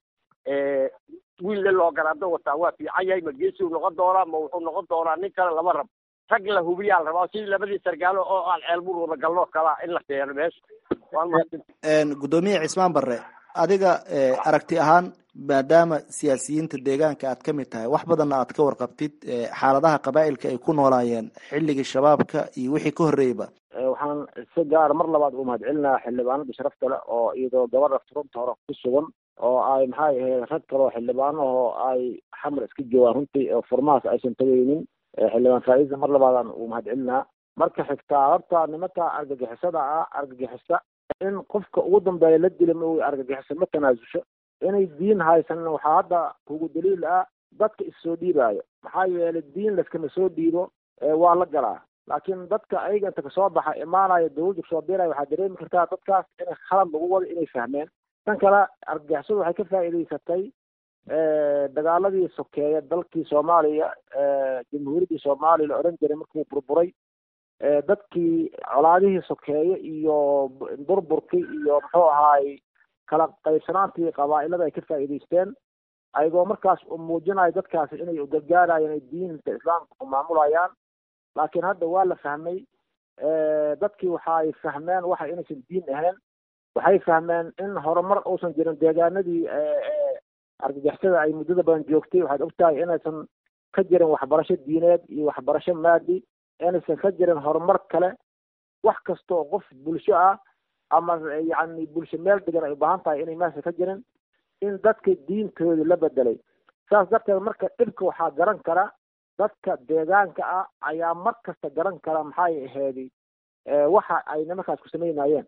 wiille loo garaado wataa waa fiican yahay ma geesiu noqon doonaa ma wuxuu noqon doonaa nin kale lama rabo rag la hubiyaa la rabaa sidii labadii sargaalo oo aan ceelbur wada galno kalaa in la keeno meesha waan mahadsan guddoomiye cismaan barre adiga aragti ahaan maadaama siyaasiyiinta deegaanka aad ka mid tahay wax badanna aad ka warqabtid xaaladaha qabaa'ilka ay ku noolaayeen xilligii shabaabka iyo wixii ka horreeyeyba waxaan si gaara mar labaad u mahadcelinaha xildhibaanada sharafta leh oo iyadoo gabadha runta hore ku sugan oo ay maxay ahayd rag kaloo xildhibaano oo ay xamar iska joogaan runtii oo furmahaas aysan tagaynin xildhibaan faa'iisa mar labaadaan uu mahadcelinaa marka xigtaa horta nimanka argagixisada ah argagixisa in qofka ugu dambeeya la dila ma argagixisa ma tanaasusho inay diin haysanin waxaa hadda kugu daliil ah dadka issoo dhiibaayo maxaa yeelay diin laskama soo dhiibo waa la galaa laakiin dadka ayaga inta kasoo baxa imaanaya dawladda kasoo biiraya waxaa dareemi kartaa dadkaas inay khalad lagu wado inay fahmeen tan kale argagixisadu waxay ka faa'iidaysatay dagaaladii sokeeya dalkii soomaaliya jamhuuriyaddii soomaaliya la odhan jiray markuu burburay dadkii colaadihii sokeeye iyo burburkii iyo muxuu ahaay kala qaybsanaantii qabaa'ilada ay ka faa'iidaysteen ayagoo markaas u muujinayo dadkaasi inay ugargaarayaan ay diinta islaamka ku maamulayaan laakiin hadda waa la fahmay dadkii waxaay fahmeen waxa inaysan diin ahayn waxay fahmeen in horumar uusan jirin deegaanadii argagixisada ay muddada badan joogtay waxaad ogtahay inaysan ka jirin waxbarasho diineed iyo waxbarasho maadi inaysan ka jirin horumar kale wax kasta oo qof bulsho ah ama yacni bulsho meel degan ay u baahan tahay inay meesha ka jirin in dadka diintooda la bedelay saas darteed marka dhibka waxaa garan kara dadka deegaanka ah ayaa mar kasta garan kara maxay aheedi waxa ay nimankaas ku samaynayeen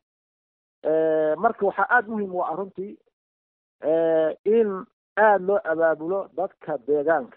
marka waxaa aada muhiim u ah runtii in aada loo abaabulo dadka deegaanka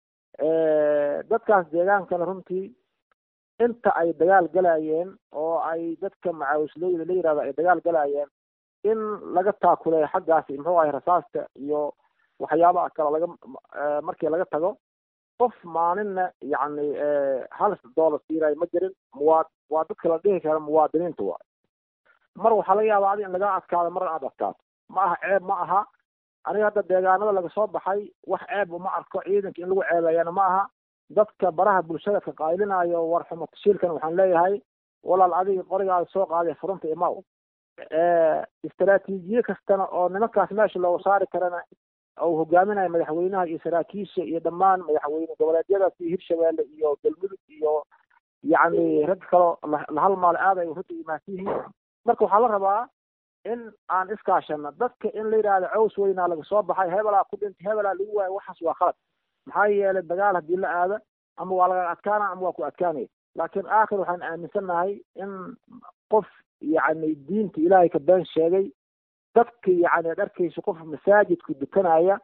dadkaas deegaankana runtii inta ay dagaal galayeen oo ay dadka macaawislooyda la yirahdo ay dagaal galayeen in laga taakuleeyo xaggaasi muxuu ahay rasaasta iyo waxyaabaha kale laga markii laga tago qof maalinna yacni hal dollar siirayo ma jirin muwaa waa dadka la dhihi kara muwaadiniinta waay mar waxaa laga yaabaa adi in laga adkaado marna aad adkaato ma aha ceeb ma aha aniga hadda deegaanada laga soo baxay wax ceeb uma arko ciidanka in lagu ceebeeyana ma aha dadka baraha bulshada ka qaylinayo war xumo tashiilkan waxaan leeyahay walaal adiga qorigaada soo qaaday furunta imaw istaraatiijiye kastana oo nimankaas meesha looga saari karana uu hogaaminayo madaxweynaha iyo saraakiisha iyo dhammaan madaxweyne goboleedyadaas iyo hirshabeelle iyo galmudug iyo yacni rag kaloo la halmaale aad ay runta imaansan yihiin marka waxaa la rabaa in aan iskaashano dadka in la yidhaahdo caws weynaa laga soo baxay hebelaa ku dhintay hebelaa lagu waayo waxaas waa khalad maxaa yeelay dagaal haddii la aado ama waa laga adkaana ama waa ku adkaanaya laakiin aakhir waxaan aaminsannahay in qof yacni diinta ilaahay ka been sheegay dadka yacni ad arkaysa qof masaajidku dukanaya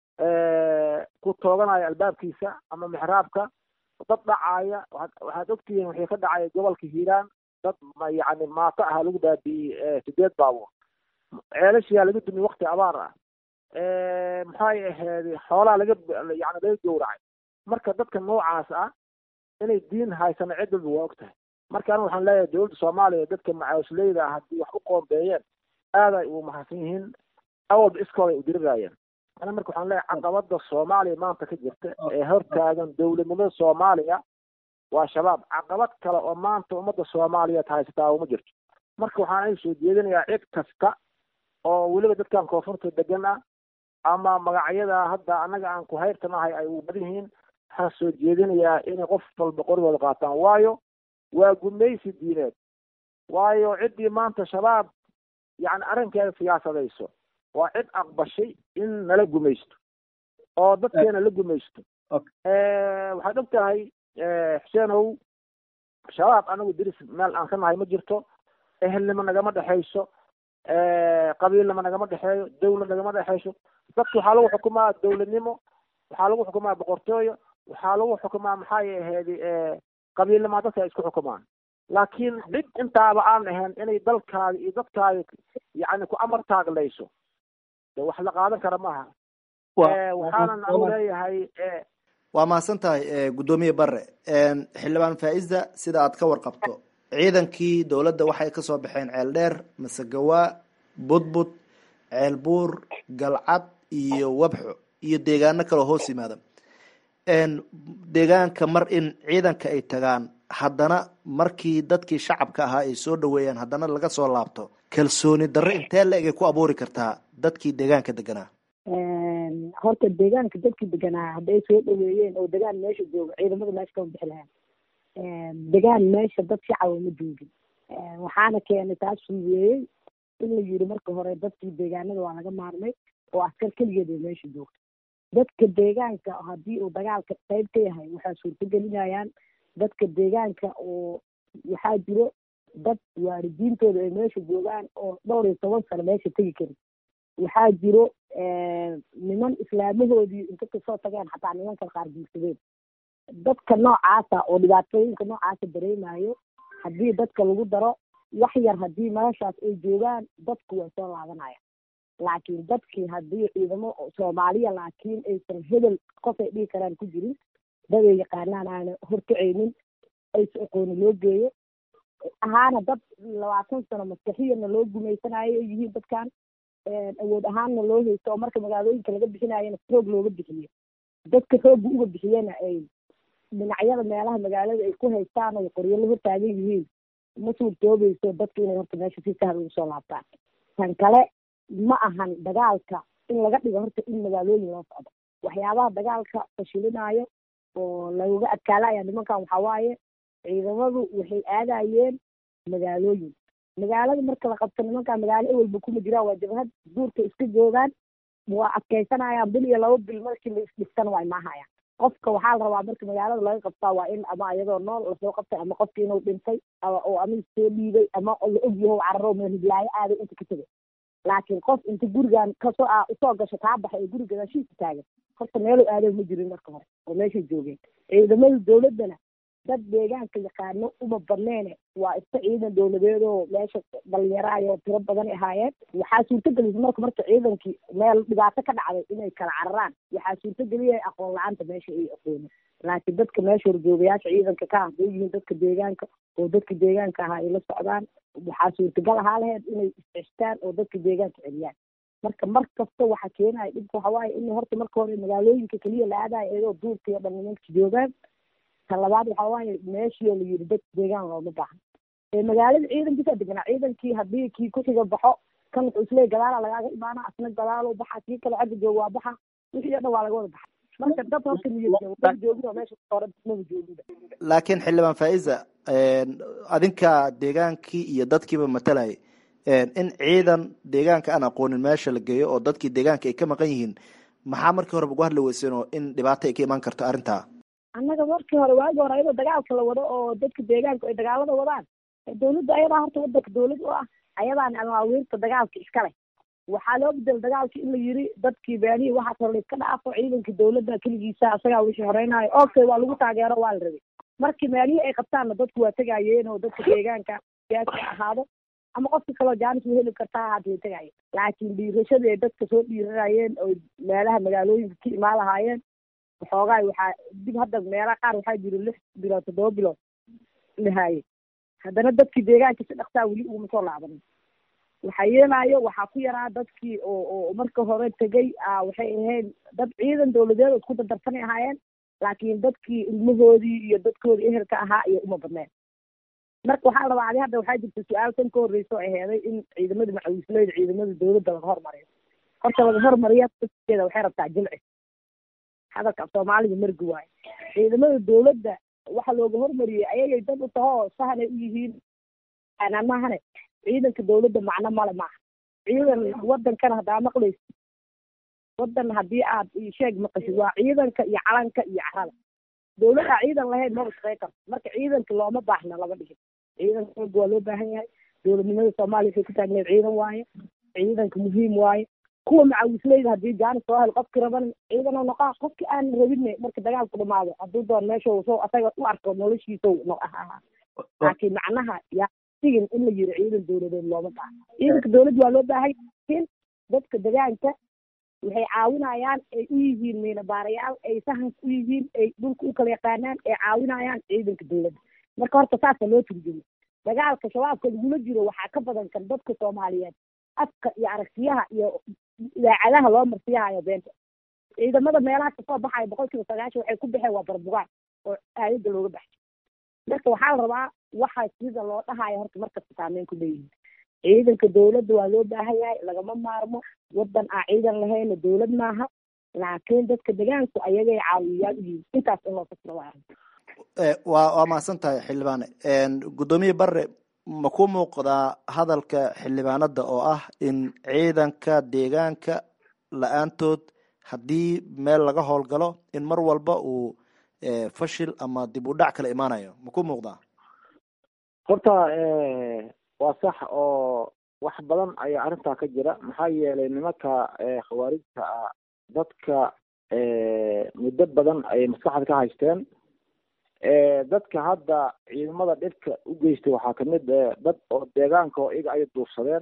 ku tooganaya albaabkiisa ama mixraabka dad dhacaaya waxaad ogtihiin wixii ka dhacaya gobolka hiiraan dad yacni maato aha lagu baabi'iyey sideed baabuur ceelashiyaa laga dumiy wakti abaar ah maxay ahayd xoolaa laga yani laga gowracay marka dadka noocaas ah inay diin haysano cid walba waa og tahay marka aniga waxaan leeyahay dowladda soomaaliya dadka macaawisleyda ah haddii wax u qoombeeyeen aad ay ugu mahadsan yihiin awalba iskooda ay u dirirayeen ana marka waxaan leeyahay caqabada soomaaliya maanta ka jirta ee hortaagan dowladnimada soomaaliya waa shabaab caqabad kale oo maanta ummadda soomaaliyeed haysataa uma jirto marka waxaan ay soo jeedinayaa cid kasta oo weliba dadkan koonfurta degan ah ama magacyada hadda annaga aan ku hayrtanahay ay u badan yihiin waxaan soo jeedinayaa inay qof walba qorigooda qaataan waayo waa gumaysi diineed waayo ciddii maanta shabaab yacni arrinkeeda siyaasadayso waa cid aqbashay in nala gumaysto oo dadkeena la gumaysto waxaad og tahay xuseenow shabaab anagu diris meel aan ka nahay ma jirto ehelnimo nagama dhexayso qabiilnimo nagama dhexeeyo dawlad nagama dhexayso dadka waxaa lagu xukumaa dawladnimo waxaa lagu xukumaa boqortooyo waxaa lagu xukumaa maxay ahayd qabiilnimo dadka ay isku xukumaan laakiin cid intaaba aan ahayn inay dalkaaga iyo dadkaaga yacni ku amar taaglayso de wax la qaadan kara maaha waxaanan anu leeyahay waa mahadsan tahay guddoomiye bare xildhibaan faa-ida sida aad ka warqabto ciidankii dowladda waxay kasoo baxeen ceel dheer masegawaa budbud ceel buur galcad iyo wabxo iyo deegaano kaloo hoos yimaada deegaanka mar in ciidanka ay tagaan haddana markii dadkii shacabka ahaa ay soo dhaweeyaan haddana laga soo laabto kalsooni darre intee la-eg ay ku abuuri kartaa dadkii deegaanka deganaa horta deegaanka dadkii deganaa hadday soo dhaweeyeen oo degaan meesha jooga ciidamada meesha kama bixi lahayn degaan meesha dad shacaba ma joogin waxaana keenay taas fududeeyey in la yiri marka hore dadkii deegaanada waa laga maarmay oo askar keligeed ay meesha joogto dadka deegaanka haddii uu dagaalka qayb ka yahay waxaa suurtagelinayaan dadka deegaanka oo waxaa jiro dad waalidiintooda ay meesha joogaan oo dhowr iyo toban sano meesha tegi karin waxaa jiro niman islaamahoodii inta kasoo tageen xataa nimanka qaar guursadeen dadka noocaasa oo dhibaatooyinka noocaasa dareemayo haddii dadka lagu daro wax yar haddii meeshaas ay joogaan dadku way soo laabanaya laakiin dadkii haddii ciidamo soomaaliya laakiin aysan hebel qofay dhihi karaan ku jirin dad ay yaqaanaan aana horkacaynin aysa aqooni loo geeyo ahaana dad labaatan sano maskaxiyana loo gumaysanayo ay yihiin dadkan awood ahaanna loo haysto oo marka magaalooyinka laga bixinayana roog looga bixiye dadka roogga uga bixiyena ay dhinacyada meelaha magaalada ay ku haystaan ay qoryo la hortaagan yihiin ma suurtoobayso dadka inay horta meesha si sahal ugu soo laabtaan tan kale ma ahan dagaalka in laga dhigo horta in magaalooyin loo socdo waxyaabaha dagaalka fashilinaayo oo laga adkaalaya nimankan waxaa waaye ciidamadu waxay aadayeen magaalooyin magaalada marka la qabto nimankan magaalo ewelba kuma jiraan waa jabhad duurka iska joogaan waa adkaysanayaan bil iyo laba bil markii la isdhigtana waa imaahayaan qofka waxaa la rabaa marka magaalada laga qabtaa waa in ama iyadoo nool lasoo qabtay ama qofki inuu dhintay oo ama soo dhiibay ama la ogyaho cararo meel hiblaayo aaday inta ka tegay laakiin qof inta gurigan kasoo a usoo gasho kaa baxay ee guriga gadaashiisa taagan horta meelu aado ma jirin marka hore oo meeshay joogeen ciidamada dawladdana dad deegaanka yaqaano uma badneene waa iska ciidan dawladeed oo meesha dhalinyaraayo tiro badan ahaayeen waxaa suurtagelisa marka marka ciidankii meel dhibaato ka dhacday inay kala cararaan waxaa suurtageliyay aqoon la-aanta meesha ay aqoonin laakiin dadka meesha horjoogayaasha ciidanka ka ah haday yihiin dadka deegaanka oo dadka deegaanka ahaa ay la socdaan waxaa suurtagal ahaa laheyd inay isceshtaan oo dadka deegaanka celiyaan marka mar kasta waxa keenaya dhibka waxa waaye in horta marka hore magaalooyinka keliya la aadayo iyadoo duurka iyo dhan nimanka joogaan ta labaad waxa waaye meeshii la yiri dad deegaan looma baahan ee magaalada ciidankiisa deganaa ciidankii haddii kii kuxiga baxo kan wuxuu isleeyahy gadaala lagaaga imaana asna gadaalo baxa kii kale xagga jooga waa baxa wixii o dhan waa laga wada baxa marka dad horta niyad joogin oo meesha hore maba joogida laakiin xildhibaan faiza adinka deegaankii iyo dadkiiba matalayay in ciidan deegaanka aan aqoonin meesha la geeyo oo dadkii deegaanka ay ka maqan yihiin maxaa markii horeba ugu hadli weyseen oo in dhibaato ay ka imaan karto arrintaa annaga markii hore waagi hore ayadoo dagaalka la wado oo dadka deegaanka ay dagaalada wadaan dawladda ayadaa horta wadanka dawlad u ah ayadaana amaawiirta dagaalka iska leh waxaa loo bedel dagaalki in la yiri dadkii beelihii waxaas hore iska dhaafo ciidanka dawladda keligiisa asagaa wixii horeynayo okay waa lagu taageero waa la rabay markii meelihii ay qabtaanna dadku waa tegayeen oo dadka deegaanka siyaasi ahaado ama qofka kaloo jaanis ma heli kartaa ahaad way tegayeen laakiin dhiirashadii ay dadka soo dhiiranayeen oo meelaha magaalooyinka ka imaan lahaayeen waxoogaa waxaa dib hadda meelaha qaar waxaa jira lix bilood toddoba bilood lahaayey haddana dadkii deegaanka si dhaksaa weli uguma soo laabanin waxaa yeelaayo waxaa ku yaraa dadkii oo oo marka hore tegay waxay ahayd dad ciidan dawladeed oo isku dardarsanay ahaayeen laakiin dadkii ilmahoodii iyo dadkoodii ehelka ahaa iyo uma badneen marka waxaa rabaa adi hadda waxaa jirta su-aal tan ka horreysa oo aheeday in ciidamada macawisleyda ciidamada dawladda laga hormariyo horta laga hormariya dadkeeda waxay rabtaa jilci hadalka af soomaaliga margi waayo ciidamada dawladda waxa looga hormariyey ayagay dad u tahoo sahanay u yihiin anamahane ciidanka dawladda macno male maaha ciidan wadankana haddaa maqlaysa wadan haddii aad sheeg maqashid waa ciidanka iyo calanka iyo carada dawladdaa ciidan lahayn maba shaqey karto marka ciidanka looma baahna laba dhigin ciidanka xooga waa loo baahan yahay dawladnimada soomaaliya waxay ku taagneed ciidan waaye ciidanka muhiim waaye kuwa macawisleyda haddii jaanis soo hel qofki raban ciidan noqaa qofki aan rabine marka dagaalku dhamaado hadduu doon meesha soo asaga u arko noloshiisa laakiin macnaha yaa sigin in la yiri ciidan dawladeed looma baahna ciidanka dawladda waa loo baahan laakiin dadka degaanka waxay caawinayaan ay u yihiin miinabaarayaal ay sahanka u yihiin ay dhulka u kala yaqaanaan ay caawinayaan ciidanka dawladda marka horta saasa loo turjumo dagaalka shabaabka lagula jiro waxaa ka badan kan dadka soomaaliyeed afka iyo aragtiyaha iyo idaacadaha loo marsiyahayo beenta ciidamada meelaha kasoo baxaya boqol kiiba sagaashan waxay ku baxeen waa barbugaan oo aayadda looga baxay marka waxaa la rabaa waxa sida loo dhahayo horta markasta saameyn ku leeyihin ciidanka dawladda waa loo baahan yahay lagama maarmo wadan aan ciidan lahayna dawlad maaha laakiin dadka degaanku ayagay caawiyayaal u yihiin intaas in loo fasiro waa waa waa mahadsan tahay xildhibaane guddoomiye bare ma ku muuqdaa hadalka xildhibaanada oo ah in ciidanka deegaanka la-aantood haddii meel laga howlgalo in mar walba uu fashil ama dib u dhac kala imaanayo ma ku muuqdaa horta waa sax oo wax badan ayaa arrintaa ka jira maxaa yeelay nimanka khawaarijta ah dadka muddo badan ayay maskaxda ka haysteen dadka hadda ciidamada dhibka u geystay waxaa kamid dad oo deegaanka oo iyaga ay duufsadeen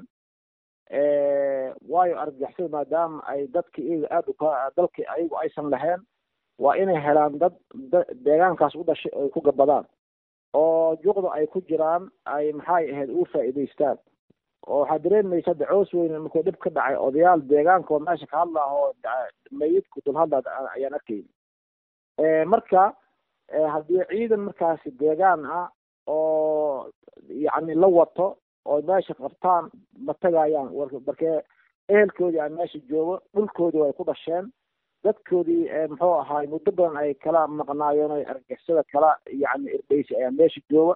waayo argagaxsada maadaama ay dadka iyaga aada uka dalka ayagu aysan lahayn waa inay helaan dad deegaankaas u dhashay ay ku gabadaan oo juqda ay ku jiraan ay maxay ahayd ugu faa'iidaystaan oo waxaa dareemaysa de coos weyne markuu dhib ka dhacay odayaal deegaanka oo meesha ka hadla oo mayidku dul hadla ayaan arkayna marka haddii ciidan markaasi deegaan ah oo yacni la wato oo meesha qabtaan ma tagayaan markee ehelkoodii aan meesha joogo dhulkoodii way ku dhasheen dadkoodii muxuu ahaay muddo badan ay kala maqnaayeen o argixisada kala yacni irdheysi ayaa meesha jooga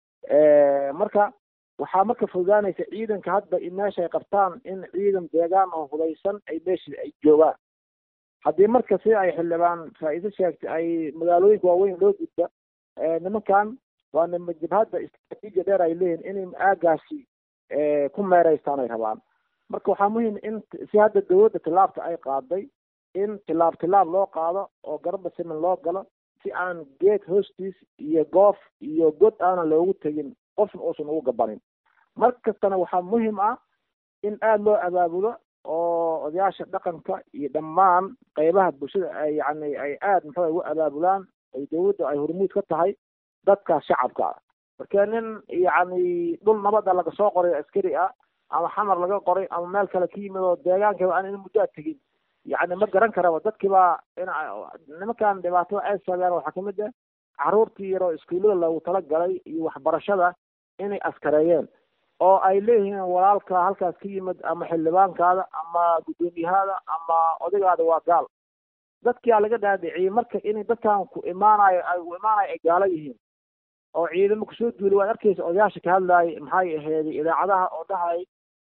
marka waxaa marka fududaanaysa ciidanka hadda in meesha ay qabtaan in ciidan deegaan oo hudaysan ay meesha ay joogaan haddii marka sida ay xildhibaan faa-iido sheegtay ay magaalooyinka waaweyn loo gudba nimankan waa nima jabhadda istraatiijiya dheer ay leeyihin inay aagaasi ku meereystaan ay rabaan marka waxaa muhiim in si hadda dawladda tilaabta ay qaaday in tilaab tilaab loo qaado oo garaba siman loo galo si aan geed hoostiis iyo goof iyo god aanan loogu tegin qofna uusan ugu gabanin mar kastana waxaa muhiim ah in aada loo abaabulo oo odayaasha dhaqanka iyo dhammaan qeybaha bulshada ay yani ay aada muxuu ugu abaabulaan ay dawladda ay hormuud ka tahay dadka shacabka ah marka nin yacni dhul nabada laga soo qoray askari ah ama xamar laga qoray ama meel kale ka yimid oo deegaankiiba aan in muddoa tegin yacni ma garan karaba dadkiiba in nimankan dhibaatada ay sabeen waxaa kamid ah caruurtii yaroo iskuullada loogu talagalay iyo waxbarashada inay askareeyeen oo ay leeyihiin walaalka halkaas ka yimid ama xildhibaankaada ama guddoomiyahaada ama odaygaada waa gaal dadkiaa laga dhaadhiciyey marka inay dadkan ku imaanayo ay u imaanayo ay gaalo yihiin oo ciidamo kusoo duulay waad arkaysa odayaasha ka hadlaayay maxay aheeday idaacadaha oo dhahay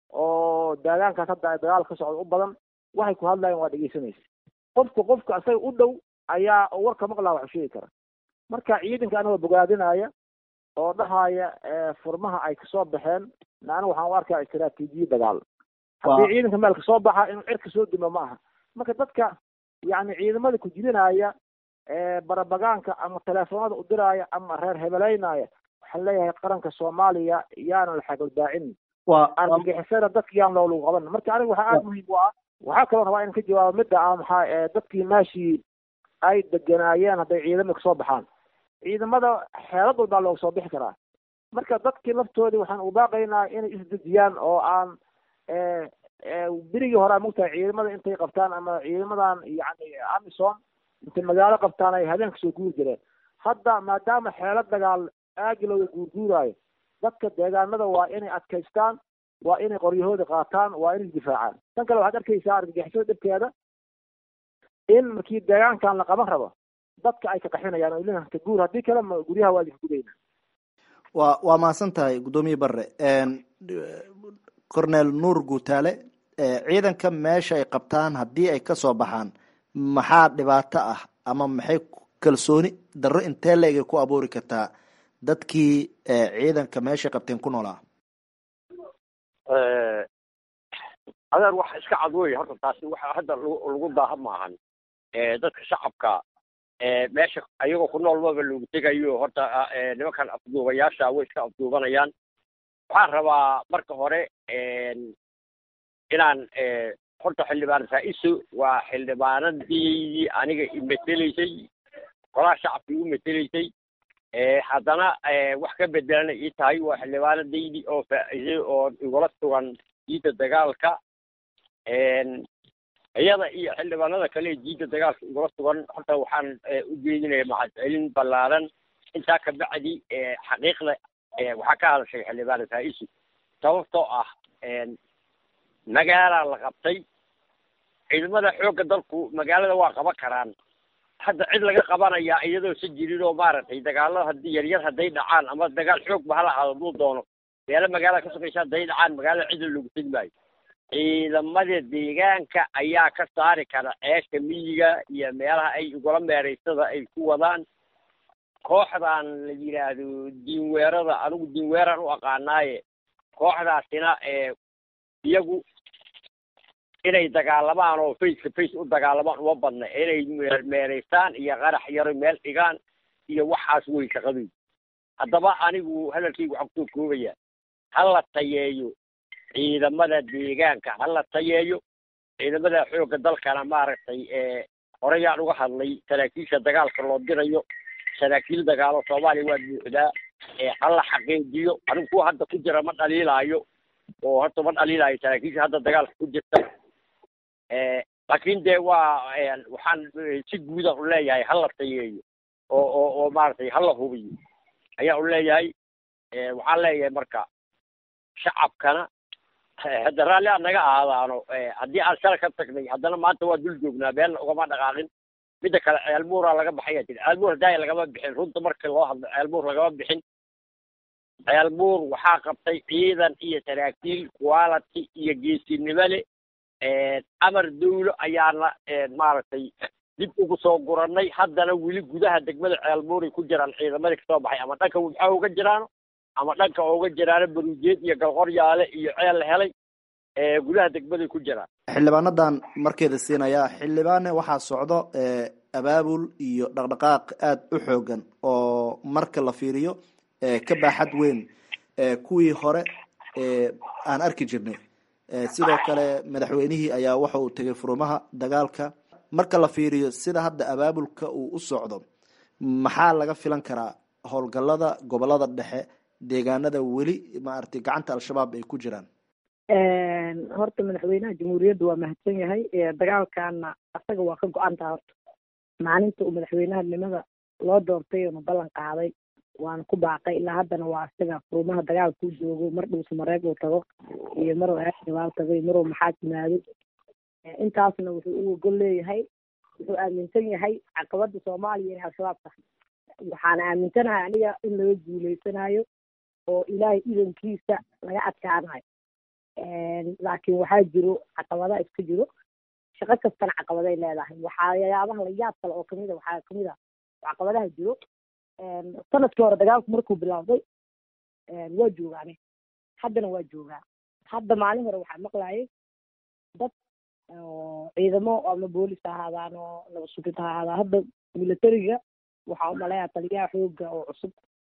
oo daagaankaas hadda ay dagaal ka socda u badan waxay ku hadlaayeen waa dhegeysanaysa qofka qofka isaga u dhow ayaa warka maqlaa wax u sheegi kara marka ciidanka anigoo bogaadinaya oo dhahaya furmaha ay kasoo baxeen aniga waxaan u arkaa istraatiijiya dagaal haddii ciidanka meel kasoo baxa inuu cirka soo dimo ma aha marka dadka yacni ciidamada ku jidinaya barabagaanka ama teleefoonada u diraya ama reer hebeleynaya waxaan leeyahay qaranka soomaaliya yaana la xagaldaacin argagixisada dadka yaan loolagu qaban marka aniga waxaa aada muhiim u ah waxaa kaloo rabaa in ka jawaabo midda ah maxaa dadkii meeshii ay deganaayeen hadday ciidamada kasoo baxaan ciidamada xeelad walbaa looga soo bixi karaa marka dadkii laftoodii waxaan u baaqaynaa inay isdejiyaan oo aan berigii hore a mogtahay ciidamada intay qabtaan ama ciidamadan yani amison intay magaalo qabtaan ay habeenka soo guuri jireen hadda maadaama xeelo dagaal aagi looga guurguuraayo dadka deegaanada waa inay adkaystaan waa inay qoryahooda qaataan waa inay isdifaacaan tan kale waxaad arkaysaa argagixisada dhibkeeda in markii deegaankan la qaban rabo dadka ay ka qaxinayaan oo ilin ka guur haddii kale ma guryaha waa idinka gudayna waa waa mahadsan tahay guddoomiye barre cornel nuur guutaale ciidanka meesha ay qabtaan haddii ay kasoo baxaan maxaa dhibaato ah ama maxay kalsooni darro intee leegay ku abuuri kartaa dadkii ciidanka meeshay qabteen ku noolaa adeer waxa iska cad wey horta taasi waxa hadda lagu daaha maahan dadka shacabka meesha ayagoo ku nool maba loogu tegayo horta nimankan afduubayaasha way iska afduubanayaan waxaan rabaa marka hore inaan horta xildhibaan faa-iso waa xildhibaanadii aniga imeteleysay golaha shacabka igu meteleysay haddana wax ka bedelana ii tahay waa xildhibaanadaydii oo faa-isay oo igula sugan diidda dagaalka iyada iyo xildhibaanada kale diidda dagaalka igula sugan horta waxaan u jeedinaya mahadcelin ballaaran intaa ka bacdi xaqiiqda waxaa ka hadashay xildhibaan faa-iso sababtoo ah magaalaa la qabtay ciidamada xoogga dalku magaalada waa qaban karaan hadda cid laga qabanayaa iyadoo si jirin oo maaragtay dagaalada haddii yaryar hadday dhacaan ama dagaal xoog ba hala ahaado duu doono meelo magaalada ka sugaysa hadday dhacaan magaalada cidla loogu tegi maayo ciidamada deegaanka ayaa ka saari kara ceesha miyiga iyo meelaha ay igula meeraysada ay ku wadaan kooxdan la yidhaahdo diinweerada anigu diinweeraan u aqaanaaye kooxdaasina iyagu inay dagaalamaan oo face to face u dagaalamaan uma badna inay meeraystaan iyo qarax yaro meel dhigaan iyo waxaas wey shaqadooda haddaba anigu hadalkaygu waxaan kusoo koobaya hala tayeeyo ciidamada deegaanka hala tayeeyo ciidamada xoogga dalkana maaragtay horeyaan uga hadlay saraakiisha dagaalka loo dirayo saraakiil dagaalo soomaaliya waa buuxdaa hala xaqiijiyo anigu kuwa hadda ku jira ma dhaliilaayo oo horta ma dhaliilayo saraakiisha hadda dagaalka ku jirta laakiin dee waa waxaan si guuda u leeyahay hala tayeeyo oo oo oo maaragtay hala hubiyo ayaa u leeyahay waxaan leeyahay marka shacabkana hadda raalli aan naga ahaadaano haddii aan shala ka tagnay haddana maanta waa dul joognaa beenna ugama dhaqaaqin midda kale ceelbuuraa laga baxaya tiri ceelbuur hadaaya lagama bixin runta markii loo hadlo ceelbuur lagama bixin ceelbuur waxaa qabtay ciidan iyo saraakiil quality iyo geesinimo leh amar dawlo ayaana maaragtay dib ugu soo gurannay haddana weli gudaha degmada ceelbuuray ku jiraan ciidamadii kasoo baxay ama dhanka wabxa uga jiraano ama dhanka uga jiraano baruujeed iyo galqoryaale iyo ceel la helay gudaha degmaday ku jiraan xildhibaanadan markeeda siinaya xildhibaane waxaa socdo abaabul iyo dhaqdhaqaaq aada u xoogan oo marka la fiiriyo ka baaxad weyn kuwii hore aan arki jirnay sidoo kale madaxweynihii ayaa waxa uu tegay furumaha dagaalka marka la fiiriyo sida hadda abaabulka uu u socdo maxaa laga filan karaa howlgallada gobolada dhexe deegaanada weli maaragtay gacanta al-shabaab ay ku jiraan horta madaxweynaha jamhuuriyadda waa mahadsan yahay dagaalkana asaga waa ka go-antaha horta maalinta uu madaxweynahanimada loo doortay oona ballan qaaday waana ku baaqay ilaa haddana waa isaga furumaha dagaalka u joogo mar dhuusa mareeg uu tago iyo maruu eexdabaal tago iyo maruu maxaa timaado intaasna wuxuu u ogol leeyahay wuxuu aaminsan yahay caqabada soomaaliya inay al-shabaab tahay waxaana aaminsanahay aniga in laga guuleysanayo oo ilaahay idankiisa laga adkaanayo laakiin waxaa jiro caqabada iska jiro shaqo kastana caqabaday leedahay waxyaabaha la yaab kale oo kamid a waxaa kamid a caqabadaha jiro sanadkii hore dagaalku markuu bilaawday waa joogaane haddana waa joogaa hadda maalin hore waxaa maqlayay dad ciidamo ama boolis ha ahaadaan oo nabad sugid ha ahaadaan hadda militariga waxaa umaleeyaa taliyaha xooga oo cusub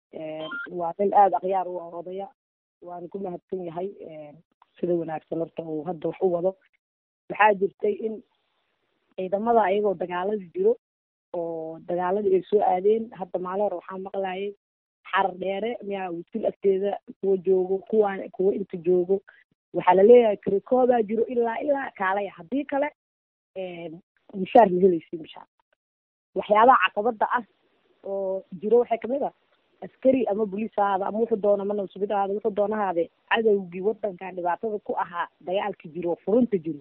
waa nin aada akhyaar u odaya waana ku mahadsan yahay sida wanaagsan horta uu hadda wax u wado waxaa jirtay in ciidamada ayagoo dagaalada jiro oo dagaaladii ay soo aadeen hadda maalin hore waxaa maqlayay xarar dheere miyaa wisil agteeda kuwa joogo kuwaan kuwa inta joogo waxaa laleeyahay karikoodaa jiro ilaa ilaa kaalaya haddii kale mushaar ma helaysi mushaar waxyaabaha caqabada ah oo jiro waxay kamid ah askari ama boliis ahaada ama wuxuu doona ma nabsubid ahaada wuxuu doonahaade cadowgii wadankan dhibaatada ku ahaa dagaalka jiro furunta jiro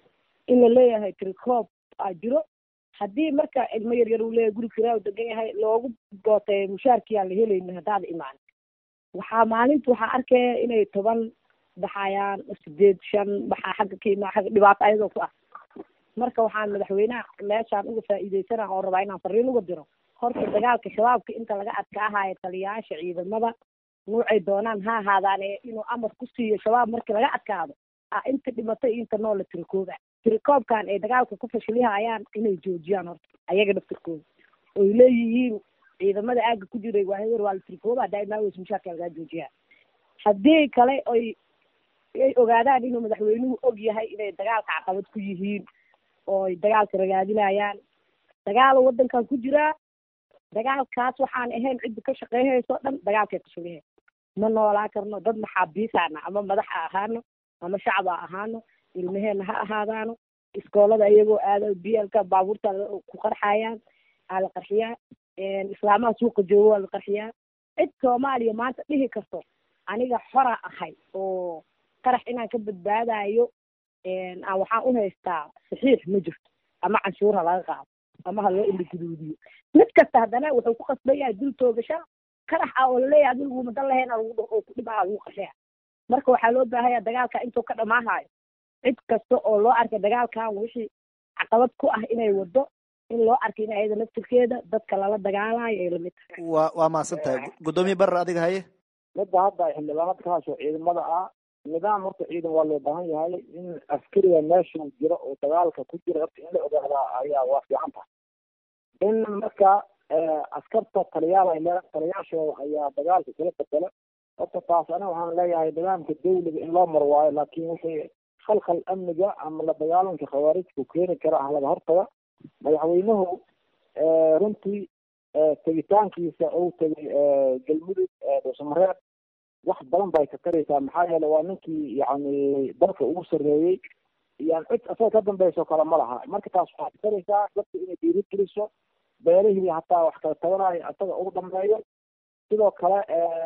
in la leeyahay tricoob aa jiro haddii marka ilmo yaryar uu leeyahay guri kiraa degan yahay loogu gootay mushaarkii aan la helaynin haddaada imaan waxaa maalinta waxaa arkaya inay toban baxayaan sideed shan baxaa xagga ka imaa xagga dhibaato ayadoo ku ah marka waxaan madaxweynaha meeshaan uga faa'iideysana oo rabaa inaan fariin uga diro horta dagaalka shabaabka inta laga adkaahayo taliyayaasha ciidamada nuucay doonaan ha ahaadaane inuu amar ku siiyo shabaab markii laga adkaado a inta dhimatay iyo inta noola tirikooba tirikoobkan ay dagaalka ku fashilihayaan inay joojiyaan horta ayaga dhaftirkooda oy leeyihiin ciidamada aaga ku jiray waa hewer waa la tirikooba daaimaaweys mushaarka lagaa joojiyaa haddii kale oy ay ogaadaan inuu madaxweynuhu og yahay inay dagaalka caqabad ku yihiin ooy dagaalka ragaadinayaan dagaalo wadankan ku jiraa dagaalkaas waxaan ahayn cidda ka shaqeynayso dhan dagaalkay kashulihe ma noolaa karno dad maxaabiisaana ama madax ha ahaano ama shacab ha ahaano ilmaheena ha ahaadaano iskoolada iyagoo aada bielka baabuurta ku qarxayaan aa la qarxiyaa islaamaha suuqa joogo waa la qarxiyaa cid soomaaliya maanta dhihi karto aniga xora ahay oo qarax inaan ka badbaadayo aan waxaan u haystaa saxiix ma jirto ama canshuur ha laga qaado ama ha loo indhaguduudiyo mid kasta haddana wuxuu ku qasban yahay dul toogasha qarax ah oo laleeyahay adigu madan lahayn lagu oo ku dhibaa lagu qarxeya marka waxaa loo baahanya dagaalka intuu ka dhamaahayo cid kasta oo loo arkay dagaalkan wixii caqabad ku ah inay wado in loo arkay in ayada naftirkeeda dadka lala dagaalayo ay lamid tahay waa waa mahadsan tahay guddoomiye barer adiga haye midda hadda xildhibaanad ka hasho ciidamada ah nidaam horta ciidan waa loo baahan yahay in askariga meeshuu jiro oo dagaalka ku jira horta in la ogaadaa ayaa waa fiican tahay in marka askarta taliyaal ay leedahay taliyaashooda ayaa dagaalka kala bedela horta taas aniga waxaan leeyahay nidaamka dawliga in loo mar waayo laakiin wixii khalkhal amniga ama la dagaalanka khawaarijku keeni kara ah laga hortaga madaxweynuhu runtii tegitaankiisa uu tegay galmudug dhuusamareeb wax badan bay ka taraysaa maxaa yeele waa ninkii yacni dalka ugu sarreeyey yani cid asaga ka dambayso kale ma laha marka taas waxay ka taraysaa dadka inay dhiiri geliso beelihii hataa wax kala tabanayo asaga ugu dambeeyo sidoo kale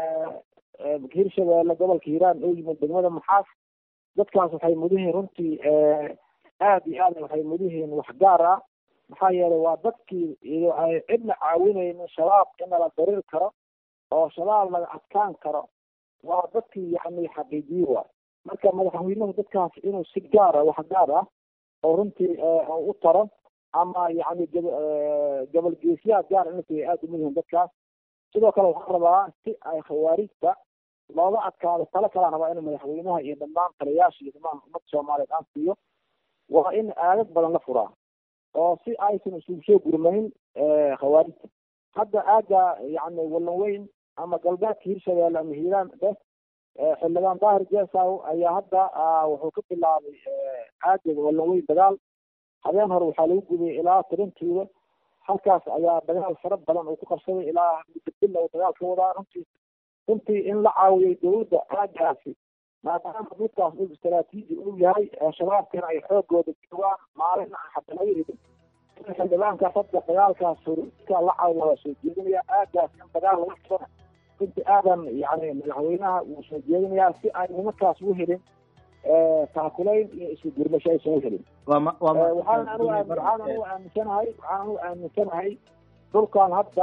hirshabeelle gobolka hiiraan oo yimid degmada maxaas dadkaas waxay mudihiin runtii aad iyo aad waxay mudihiin wax gaar ah maxaa yeelay waa dadkii ay cidna caawinaynin shabaab in la darir karo oo shabaab laga adkaan karo waa dadkii yani xaqiijiye waay marka madaxweynuhu dadkaas inuu si gaara wax gaar ah oo runtii u taro ama yani gobol geesyaha gaar inay aada umudihiin dadkaas sidoo kale waxaan rabaa si ay khawaarijta looga adkaado talo kalaan rabaa in madaxweynaha iyo dhammaan taliyaasha iyo dhammaan ummadda soomaaliyeed aan siiyo waa in aadad badan la furaa oo si aysan isugu soo gurmayn khawaarijta hadda aaga yani wallan weyn ama galbeedka hirshabeelle ama hiiraan dhe xildhibaan daahir jesaw ayaa hadda wuxuu ka bilaabay aaga wallan weyn dagaal habeen hore waxaa lagu gubay ilaa tirintiiba halkaas ayaa dagaal fara badan uu ku qabsaday ilaa mudabilla uu dagaal ka wadaa runtii runtii in la caawiyay dowladda aagaasi maadaama midkaas uu istaraatiiji uu yahay shabaabkana ay xoogooda joogaan maalin hadda laga ridin in xildhibaankaas hadda dagaalkaas horka la caawiya waa soo jeedinaya aagaas in dagaal laga qabana runtii aadan yani madaxweynaha wuu soo jeedinayaa si ay nimankaas u helin taakulayn iyo isu gurmasho aysan u helin waxaan anu waxaan anu aaminsanahay waxaan anu aaminsanahay dhulkan hadda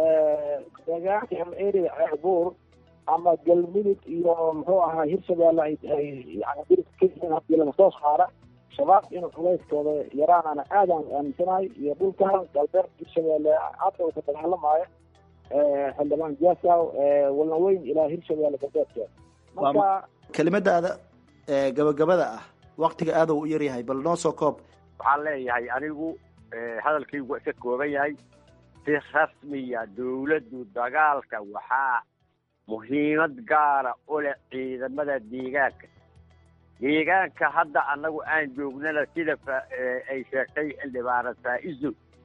deegaanka ama area ceerbuur ama galmudug iyo muxuu ahaa hirshabeelle ay ay yani dirka ka yihiin hadii laga soo saara shabaab inuu culayskooda yaraanana aadaan aaminsanahay iyo dhulkan galbeed hirshabeelle hadda uu ka dagaalamaayo xildhibaan jasaw walna weyn ilaa hirshabeelle galbeedkeeda marka kelimadaada gabagabada ah waktiga aada u yaryahay bal noo soo koob waxaan leeyahay anigu hadalkaygu iska kooban yahay si rasmiya dawladdu dagaalka waxaa muhiimad gaara u leh ciidamada deegaanka deegaanka hadda annagu aan joognana sida ay sheegtay xildhibaana faa-iso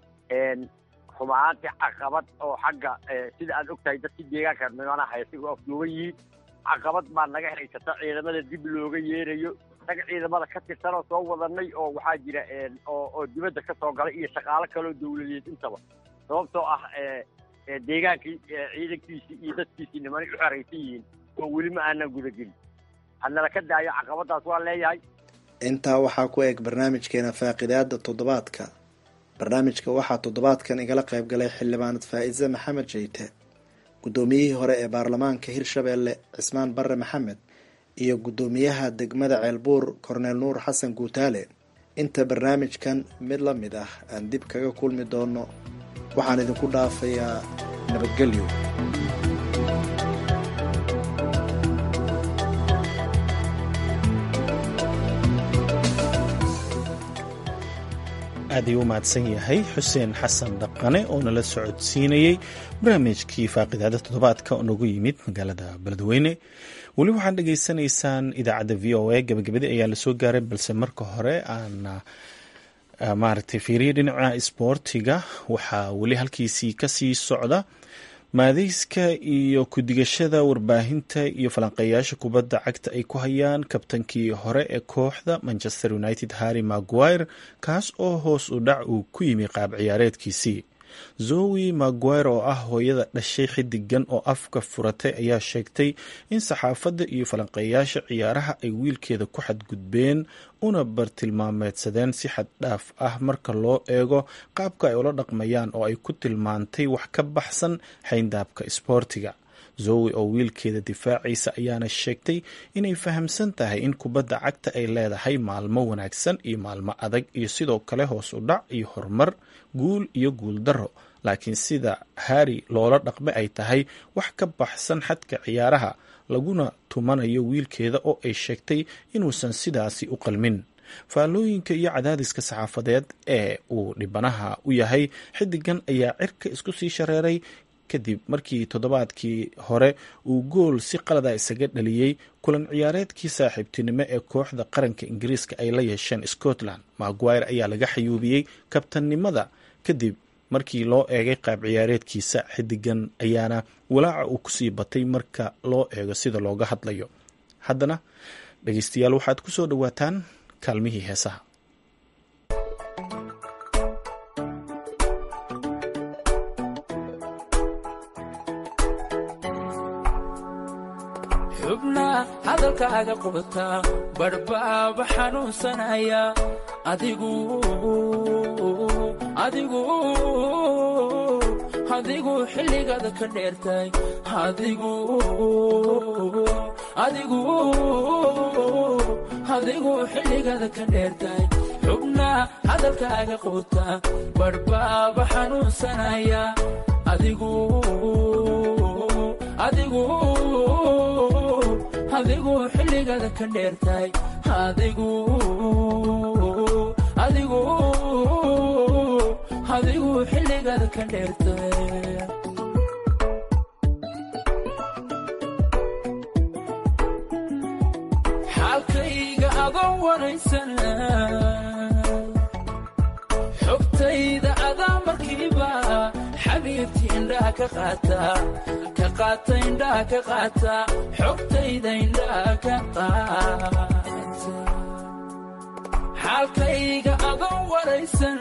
xumaanti caqabad oo xagga sida aad ogtahay dadkii deegaanka nimana haysiga afduuban yihiin caqabad baa naga haysata ciidamada dib looga yeerayo naga ciidamada ka tirsan oo soo wadanay oo waxaa jira oo oo dibadda ka soo galay iyo shaqaalo kaloo dawladeed intaba sababtoo ah deegaankii ciidankiisii iyo dadkiisii nimanay u xeraysan yihiin oo weli ma aanan gudagelin hadnala ka daayo caqabadaas waa leeyahay intaa waxaa ku eg barnaamijkeena faaqidaada toddobaadka barnaamijka waxaa toddobaadkan igala qayb galay xildhibaanad faa-ise maxamed jeyte guddoomiyihii hore ee baarlamaanka hirshabeelle cismaan barre maxamed iyo guddoomiyaha degmada ceelbuur korneel nuur xasan guutaale inta barnaamijkan mid la mid ah aan dib kaga kulmi doono waxaan idinku dhaafayaa nabadgelyo aad ayuu u mahadsan yahay xuseen xasan dhaqane oo nala socodsiinayey barnaamijkii faaqidaada toddobaadka oo nagu yimid magaalada beledweyne weli waxaad dhegaysanaysaan idaacadda v o a gabagabadii ayaa lasoo gaaray balse marka hore aan maaragtay fiiriya dhinaca isboortiga waxaa weli halkiisii kasii socda maadeyska iyo ku-digashada warbaahinta iyo falanqeeyaasha kubadda cagta ay ku hayaan kabtankii hore ee kooxda manchester united harry maguire kaas oo hoos u dhac uu ku yimi qaab ciyaareedkiisii zowi maguire oo ah hooyada dhashay xidigan oo afka furatay ayaa sheegtay in saxaafadda iyo falanqeeyaasha ciyaaraha ay wiilkeeda ku xadgudbeen una bartilmaameedsadeen si xad dhaaf ah marka loo eego qaabka ay ula dhaqmayaan oo ay ku tilmaantay wax ka baxsan xayndaabka isboortiga zowi oo wiilkeeda difaacaysa ayaana sheegtay inay fahamsan tahay in kubadda cagta ay leedahay maalmo wanaagsan iyo maalmo adag iyo sidoo kale hoos u dhac iyo horumar guul iyo guul darro laakiin sida harri loola dhaqme ay tahay wax ka baxsan xadka ciyaaraha laguna tumanayo wiilkeeda oo ay sheegtay inuusan sidaasi u qalmin faallooyinka iyo cadaadiska saxaafadeed ee uu dhibanaha u yahay xidigan ayaa cirka isku sii shareeray kadib markii toddobaadkii hore uu gool si qalada isaga dhaliyey kulan ciyaareedkii saaxiibtinimo ee kooxda qaranka ingiriiska ay la yeesheen scotland maguire ayaa laga xayuubiyey kabtannimada kadib markii loo eegay qaab ciyaareedkiisa xidigan ayaana walaaca uu kusii batay marka loo eego sida looga hadlayo haddana dhegeystayaal waxaad ku soo dhowaataan kaalmihii heesaha xubna hadalkaaga qubata badhbaaba xanuunsanaya adigu adigu adigu xilligaada ka dheertay adigu adigu adigu xilligaada ka dheertay xubna hadalkaaga qubuta badhbaaba xanuunsanaya adigu adigu adigu xilligaada ka dheertay adigu adigu adigu xilligaada ka dheertay xaalkayga adoon waraysan xogtayda adaa markiiba xabiibtii indhaha ka qaata ka qaata indhaha ka qaata xogtayda indhaha ka qaata xaalkayga adoon waraysan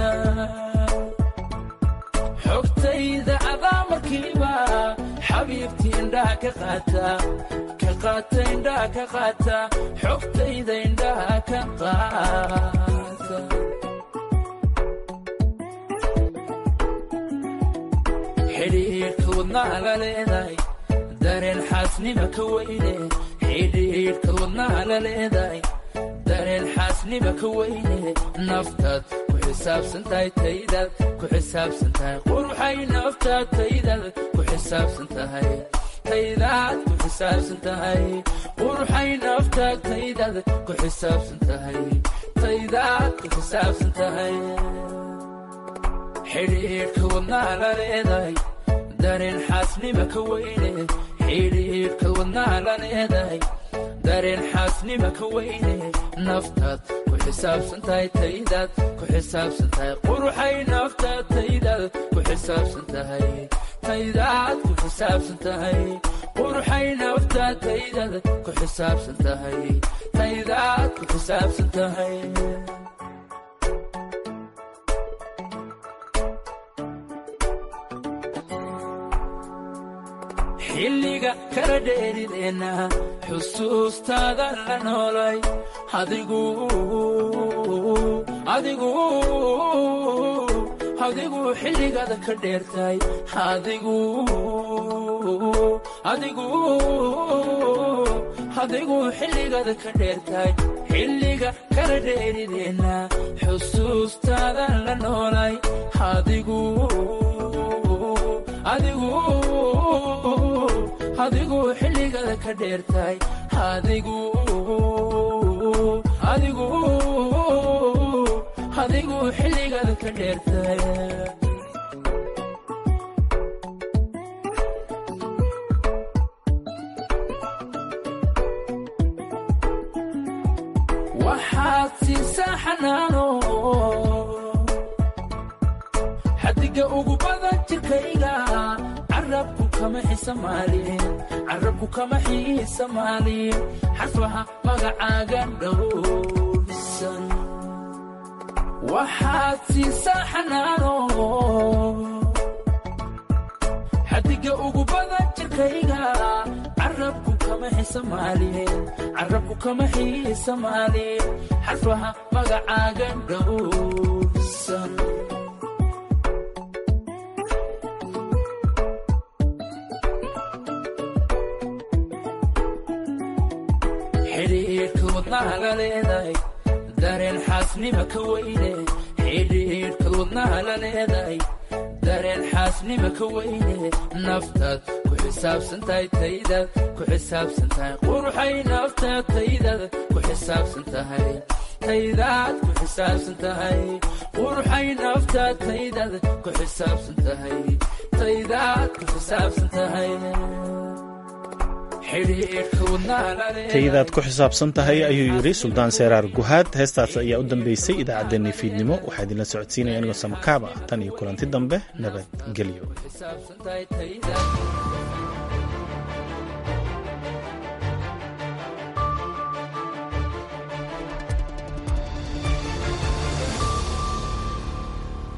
xogtayda adaa markiiba xabiibtii indhaha ka qaata ka qaata indhaha ka qaata xogtayda indhaha ka qaata xidhiidhka wadnaha la leedahay dareen xaasnima ka weyne xidhiidhka wadnaha la leedahay dareen xaasnima ka weyne naftaad ku xisaabsan tahay taydaad ku xisaabsan tahay quruxay naftaad taydaad ku xisaabsan tahay taydaad ku xisaabsan tahay quruxay naftaad taydaad ku xisaabsan tahay taydaad ku xisaabsan tahay xidhiidhka wadnaha la leedahay dareen xaasnima ka weyne xidhiidhka wadnaha la leedahay dareen xaasnima ka weyne naftaad ku xisaabsan tahay taydaad ku xisaabsan tahay quruxay naftaad taydaad ku xisaabsan tahay taydaad ku xisaabsan tahay quruxay naftaad taydaad ku xisaabsan tahay taydaad ku xisaabsan tahay xilliga kala dheerideenna xusuustaada la noolay adigu adigu adigu xilligaada ka dheertay adigu adigu adigu xilligaada ka dheertay xilliga kala dheerideenna xusuustaada la noolay adigu adigu adigu xilligaada ka dheertay adigu adigu adigu xilligaada ka dheertay waxaad siisaa xanaano xadiga ugu badan jirkayga carabku kama xisamaalin carabku kama xiisamaalin xarfaha magacaaga dhowrsan waxaad siisaa xanaano xadiga ugu badan jirkayga carabku kama xisamaalin carabku kama xiisamaalin xarfaha magacaaga dhowrsan xidhiidhka wadnaha la leedahay dareen xaasnima ka weyne xidhiidhka wadnaha la leedahay dareen xaasnima ka weyne naftaad ku xisaabsan tahay taydaad ku xisaabsan tahay quruxay naftaad taydaad ku xisaabsan tahay taydaad ku xisaabsan tahay quruxay naftaad taydaad ku xisaabsan tahay taydaad ku xisaabsan tahay xidhiidhka wadnaha la leedahay taydaad ku xisaabsan tahay ayuu yidhi suldaan seeraar guhaad heestaas ayaa u dambeysay idaacaddeenii fiidnimo waxaa idinla socodsiinaya anigoo samakaaba ah tan iyo kulanti dambe nabadgelyo xisaabsan tahay tayda